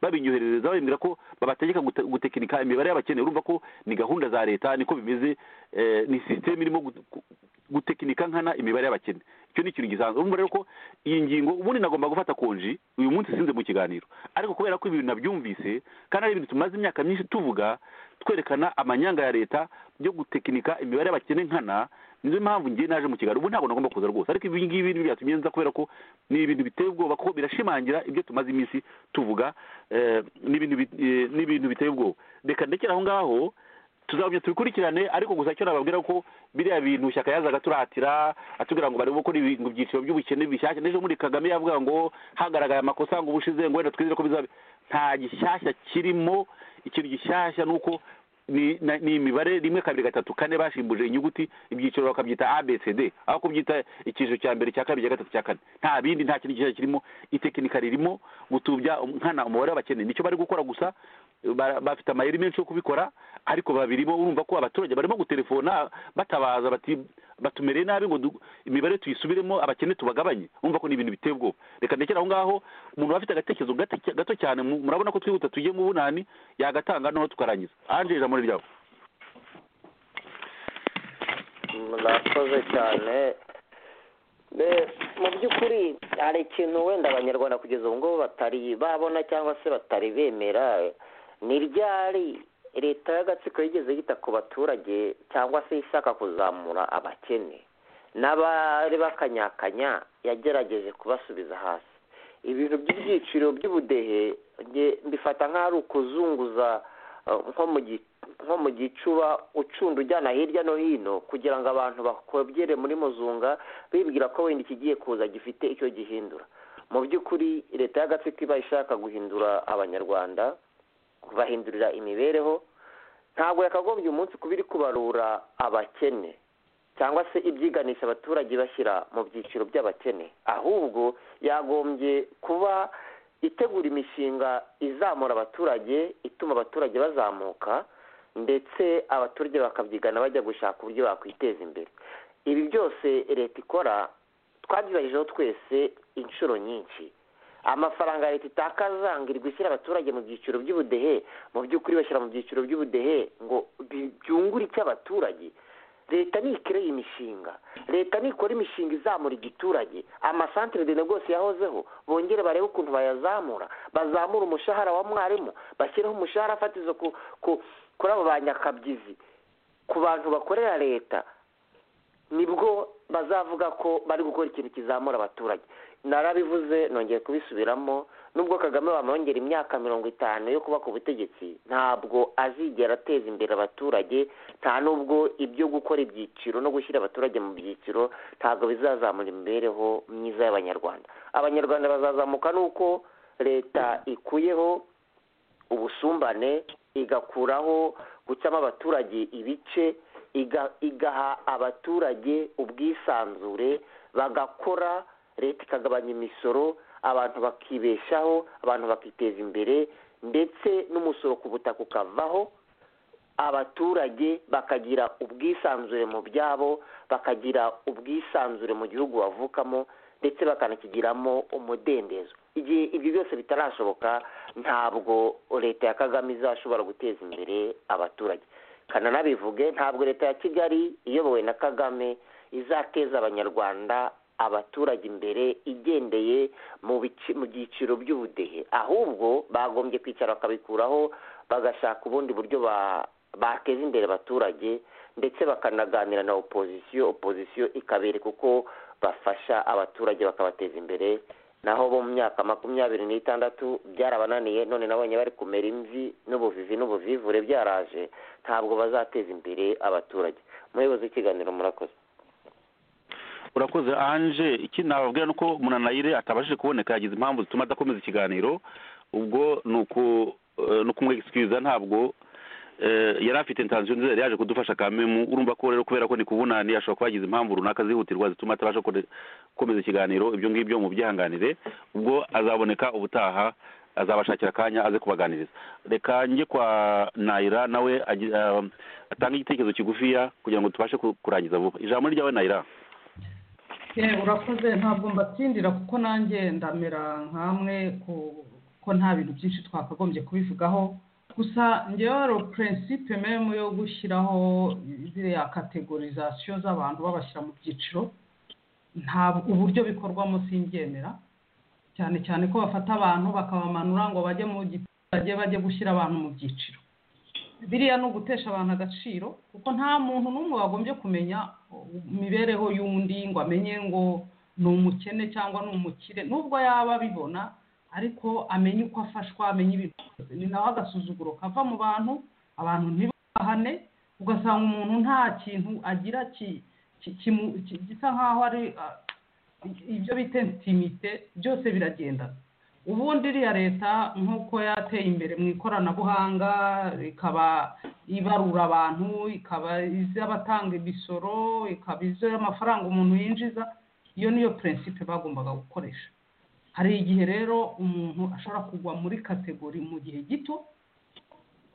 babinyoherereza babibwira ko babategeka gutekinika imibare y'abakene urumva ko ni gahunda za leta niko bimeze ni sisiteme irimo gutekinika nkana imibare y'abakene icyo ni ikintu gisanzwe urumva rero ko iyi ngingo ubundi nagomba gufata konji uyu munsi sinze mu kiganiro ariko kubera ko ibintu nabyumvise kandi ari ibintu tumaze imyaka myinshi tuvuga twerekana amanyanga ya leta byo gutekinika imibare y'abakene nkana nizo mpamvu ngiye naje mu kiganiro ubu ntabwo nagomba kuza rwose ariko ibi ngibi ni byatumye nza kubera ko ni ibintu biteye ubwoba kuko birashimangira ibyo tumaze iminsi tuvuga ni ibintu biteye ubwoba reka ndekera aho ngaho tuzabona tubikurikirane ariko gusa icyo nababwira ko biriya bintu shyaka yazaga turatira atubwira ngo barimo gukora ibintu byiciro by'ubukene bishyashya n'ejo muri kagame yavuga ngo hagaragaye amakosa ngo ubushize ngo wenda twizere ko bizaba nta gishyashya kirimo ikintu gishyashya ni uko ni imibare rimwe kabiri gatatu kane bashimbuje inyuguti ibyiciro bakabyita abcd aho kubyita icyiciro cya mbere cya kabiri cya gatatu cya kane nta bindi nta kintu gishyashya kirimo itekinika ririmo gutubya nkana umubare w'abakene nicyo bari gukora gusa bafite amayeri menshi yo kubikora ariko babirimo urumva ko abaturage barimo gutelefona batabaza bati batumereye nabi ngo imibare tuyisubiremo abakene tubagabanye urumva ko ni ibintu biteye ubwoba reka ndekera aho ngaho umuntu afite agatekerezo gato cyane murabona ko twihuta tugiye mu bunani yagatanga noneho tukarangiza ange ijambo ryawe murakoze cyane mu by'ukuri hari ikintu wenda abanyarwanda kugeza ubu ngubu batari babona cyangwa se batari bemera ni ryari leta y'agatsiko yigeze yita ku baturage cyangwa se ishaka kuzamura abakene n'abari bakanyakanya yagerageje kubasubiza hasi ibintu by'ibyiciro by'ubudehe mbifata nk'aho ari ukuzunguza nko mu gicuba ucunda ujyana hirya no hino kugira ngo abantu bakobere muri muzunga bibwira ko wenda ikigiye kuza gifite icyo gihindura mu by'ukuri leta y'agatsiko iba ishaka guhindura abanyarwanda kubahindurira imibereho ntabwo yakagombye umunsi kuba iri kubarura abakene cyangwa se ibyiganisha abaturage bashyira mu byiciro by'abakene ahubwo yagombye kuba itegura imishinga izamura abaturage ituma abaturage bazamuka ndetse abaturage bakabyigana bajya gushaka uburyo bakwiteza imbere ibi byose leta ikora twabyibahijeho twese inshuro nyinshi amafaranga leta itakaza ngo irwe ishyira abaturage mu byiciro by'ubudehe mu by'ukuri bashyira mu byiciro by'ubudehe ngo bi- byungure icy'abaturage leta nikireye imishinga leta nikora imishinga izamura igiturage amasantere dene rwose yahozeho bongere barebe ukuntu bayazamura bazamura umushahara wa mwarimu bashyireho umushahara fatizo ku ku- kuri abo banyakabyizi ku bantu bakorera leta nibwo bazavuga ko bari gukora ikintu kizamura abaturage narabivuze nongeye kubisubiramo nubwo kagame bamwongera imyaka mirongo itanu yo kuba ku butegetsi ntabwo azigera ateza imbere abaturage nta nubwo ibyo gukora ibyiciro no gushyira abaturage mu byiciro ntabwo bizazamura imibereho myiza y'abanyarwanda abanyarwanda bazazamuka nuko leta ikuyeho ubusumbane igakuraho gucamo abaturage ibice iga- igaha abaturage ubwisanzure bagakora leta ikagabanya imisoro abantu bakibeshaho abantu bakiteza imbere ndetse n'umusoro ku butaka ukavaho abaturage bakagira ubwisanzure mu byabo bakagira ubwisanzure mu gihugu bavukamo ndetse bakanakigiramo umudendezo igihe ibyo byose bitarashoboka ntabwo leta ya kagame izashobora guteza imbere abaturage kananabivuge ntabwo leta ya kigali iyobowe na kagame izateza abanyarwanda abaturage imbere igendeye mu bici- mu byiciro by'ubudehe ahubwo bagombye kwicara bakabikuraho bagashaka ubundi buryo ba- bateza imbere abaturage ndetse bakanaganira na opozisiyo opozisiyo ikabereka uko bafasha abaturage bakabateza imbere naho bo mu myaka makumyabiri n'itandatu byarabananiye none nabonye bari kumera imvi n'ubuvivi n'ubuvivure byaraje ntabwo bazateza imbere abaturage umuyobozi w'ikiganiro murakoze urakoze anje iki nababwira nuko munanayire atabashije kuboneka yagize impamvu zituma adakomeza ikiganiro ubwo ni uku eh, ni ukumwegisikiriza ntabwo eh, yari afite intansiyo nziza yari yaje kudufasha kamemu urumva ko rero kubera ko ni kubunani ashobora kuba yagize impamvu runaka zihutirwa zituma atabasha kode- gukomeza ikiganiro ibyo ngibyo mu byihanganire ubwo azaboneka ubutaha azabashakira akanya aze kubaganiriza reka njye kwa nayira nawe agi- ah, atange igitekerezo kigufiya kugira ngo tubashe ku- kurangiza vuba ijambo ni ryawe nayira yewe urakoze ntabwo mbatsindira kuko nanjye ndamera nkamwe ku- ko nta bintu byinshi twakagombye kubivugaho gusa ngewe hari purinsipe memu yo gushyiraho ziriya kategorizasiyo z'abantu babashyira mu byiciro ntabwo uburyo bikorwamo simbyemera cyane cyane ko bafata abantu bakabamanura ngo bajye mu giturage bajye gushyira abantu mu byiciro biriya ni ugutesha abantu agaciro kuko nta muntu n'umwe wagombye kumenya imibereho y'undi ngo amenye ngo ni umukene cyangwa ni umukire nubwo yaba abibona ariko amenye uko afashwa amenye ibintu byose ni nawe agasuzuguro kava mu bantu abantu ntibahane ugasanga umuntu nta kintu agira ki- ki- kimu- ki- gisa nk'aho ari ah, ibyo bita intimite byose biragendana ubundi iriya leta nk'uko yateye imbere mu ikoranabuhanga ikaba ibarura abantu ikaba iz'abatanga imisoro ikaba iz'amafaranga umuntu yinjiza iyo niyo purinsipe bagombaga gukoresha hari igihe rero umuntu ashobora kugwa muri kategori mu gihe gito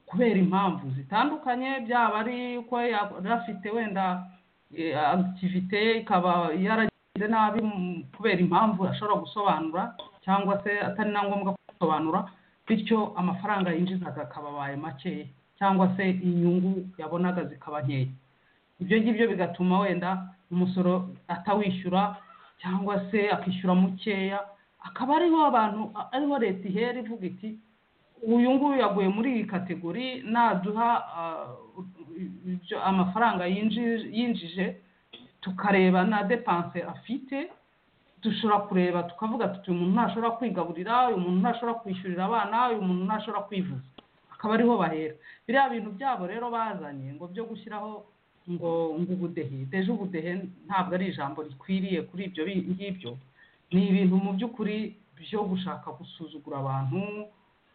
kubera impamvu zitandukanye byaba ari ko yari afite wenda eh, activite ikaba yaragize nabi mu- kubera impamvu ashobora gusobanura cyangwa se atari na ngombwa gusobanura bityo amafaranga yinjizaga akaba abaye makeya cyangwa se inyungu yabonaga zikaba nkeya ibyo ngibyo bigatuma wenda umusoro atawishyura cyangwa se akishyura mukeya akaba ariho abantu ariho leta ihera ivuga iti uyu nguyu yaguye muri iyi kategori naduha ah, ibyo amafaranga yinji- yinjije tukareba na depanse afite dushobora kureba tukavuga tuti uyu muntu ntashobora kwigaburira uyu muntu ntashobora kwishyurira abana uyu muntu ntashobora kwivuza akaba ariho bahera biriya bintu byabo rero bazanye ngo byo gushyiraho ngo ngo ubudehe deje ubudehe ntabwo ari ijambo rikwiriye kuri ibyo bi- ngibyo ni ibintu mu by'ukuri byo gushaka gusuzugura abantu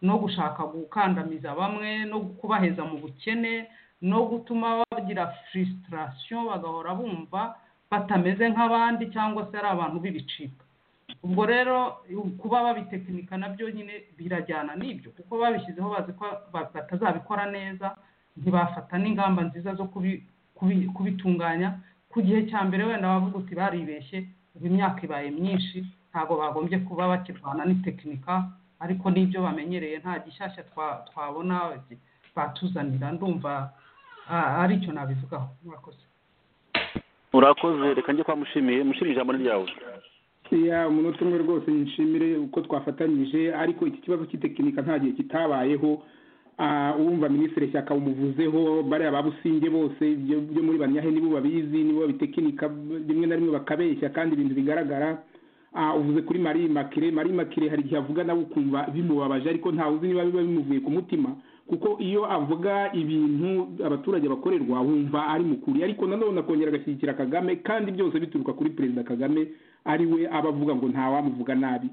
no gushaka gukandamiza bamwe no kubaheza mu bukene no gutuma bagira frustration bagahora bumva batameze nk'abandi cyangwa se ari abantu b'ibicika ubwo rero kuba babitekinika nabyo nyine birajyana n'ibyo kuko babishyizeho bazi ko ba- batazabikora neza ntibafata n'ingamba nziza zo kubi- kubi- kubitunganya ku gihe cya mbere wenda bavuga uti baribeshye ubu imyaka ibaye myinshi ntabwo bagombye kuba bakirwana n'itekinika ariko n'ibyo bamenyereye nta gishyashya twabona batuzanira ndumva aricyo nabivugaho murakoze urakoze reka njye kwa mushimiye mushimire ijambo ni ryawe ya umunota umwe rwose nshimire uko twafatanyije ariko iki kibazo cy'itekinika nta gihe kitabayeho uwumva minisitiri shyaka umuvuzeho bariya ba businge bose ibyo muri banyahe nibo babizi nibo babitekinika rimwe na rimwe bakabeshya kandi ibintu bigaragara uvuze kuri marie makire marie makire hari igihe avuga nawe ukumva bimubabaje ariko ntawe uzi niba biba bimuvuye ku mutima kuko iyo avuga ibintu abaturage bakorerwa wumva ari mukuri ariko nanone akongera agashyigikira kagame kandi byose bituruka kuri perezida kagame ari we aba avuga ngo ntawamuvuga nabi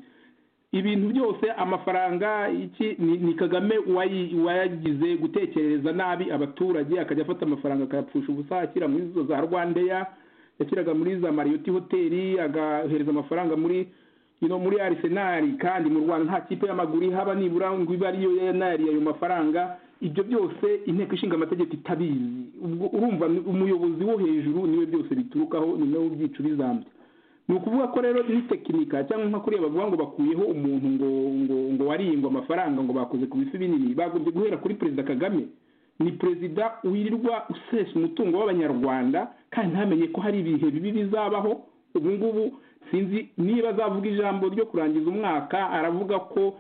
ibintu byose amafaranga iki ni kagame wayagize gutekerereza nabi abaturage akajya afata amafaranga akayapfusha ubusa ashyira muri izo za rwandeya yashyiraga muri za mariyoti hoteli agahereza amafaranga muri ino muri arisenali kandi mu rwanda nta kipe y'amaguru haba nibura ngo ibe ariyo yanariye ayo mafaranga ibyo byose inteko ishinga amategeko itabizi ubwo urumva umuyobozi wo hejuru niwe byose biturukaho ni nawe ubyica ubizambye ni ukuvuga ko rero n'itekinika cyangwa nka kuriya bavuga ngo bakuyeho umuntu ngo ngo ngo wariyingwa amafaranga ngo bakoze ku bifi binini bagombye guhera kuri perezida kagame ni perezida wirirwa usesa umutungo w'abanyarwanda kandi ntamenye ko hari ibihe bibi bizabaho ubu ngubu sinzi niba azavuga ijambo ryo kurangiza umwaka aravuga ko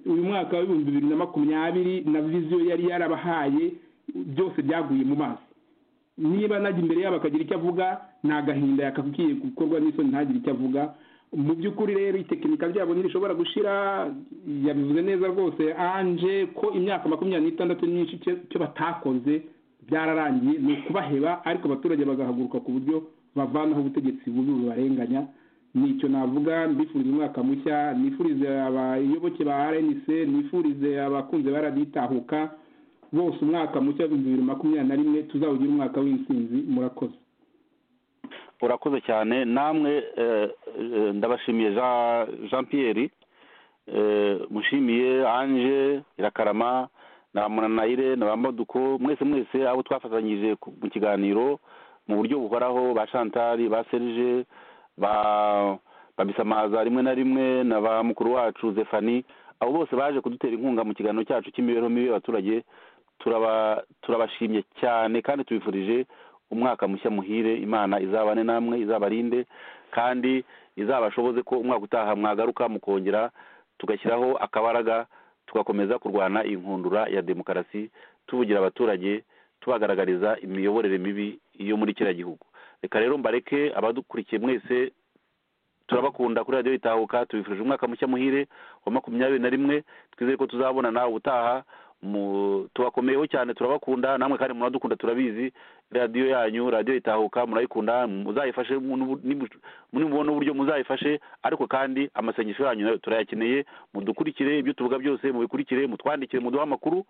uyu mwaka w'ibihumbi bibiri na makumyabiri na viziyo yari yarabahaye byose byaguye mu mazi niba najya imbere yabo akagira icyo avuga ni agahinda yakabwiye gukorwa n'isoni ntagire icyo avuga mu by'ukuri rero itekinika ryabo ntirishobora gushira yabivuze neza rwose anje ko imyaka makumyabiri n'itandatu myinshi icyo batakoze byararangiye ni ukubaheba ariko abaturage bagahaguruka ku buryo bavanaho ubutegetsi bubi bubarenganya nicyo navuga mbifuriza umwaka mushya nifurize abayoboke ba rnc nifurize abakunze barabitahuka bose umwaka mushya w'ibihumbi bibiri makumyabiri na rimwe tuzawugira umwaka w'intsinzi murakoze urakoze cyane namwe ndabashimiye jean Pierre mushimiye anje irakarama na munanayire na ba moduko mwese mwese abo twafatanyije mu kiganiro mu buryo buhoraho ba shantari ba serije ba bisamaza rimwe na rimwe na ba mukuru wacu zefani abo bose baje kudutera inkunga mu kiganiro cyacu cy'imibereho mibi y'abaturage turabashimye cyane kandi tubifurije umwaka mushya muhire imana izabane namwe izabarinde kandi izabashoboze ko umwaka utaha mwagaruka mukongera tugashyiraho akabaraga tugakomeza kurwana inkundura ya demokarasi tuvugira abaturage tubagaragariza imiyoborere mibi yo muri kiriya gihugu reka rero mbareke abadukurikiye mwese turabakunda kuri radiyo itahuka tubifurije umwaka mushya muhire wa makumyabiri na rimwe twizere ko tuzabona nawe ubutaha tubakomeyeho cyane turabakunda namwe kandi muradukunda turabizi radiyo yanyu radiyo itahuka murayikunda muzayifashe nimubona uburyo muzayifashe ariko kandi amasengesho yanyu turayakeneye mudukurikire ibyo tuvuga byose mubikurikire mutwandikire muduhe amakuru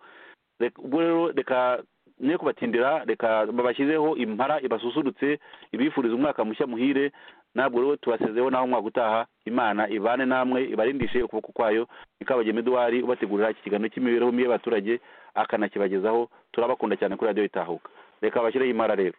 ubwo rero reka ne kubatindira reka babashyizeho impara ibasusurutse ibifuriza umwaka mushya muhire ntabwo rero tubasezeho naho umwaka utaha imana ibane namwe ibarindishe ukuboko kwayo ikabagema eduwari ubategurira iki kiganiro cy'imibereho mibi y'abaturage akanakibagezaho turabakunda cyane kuri radiyo itahuka reka bashyireho impara rero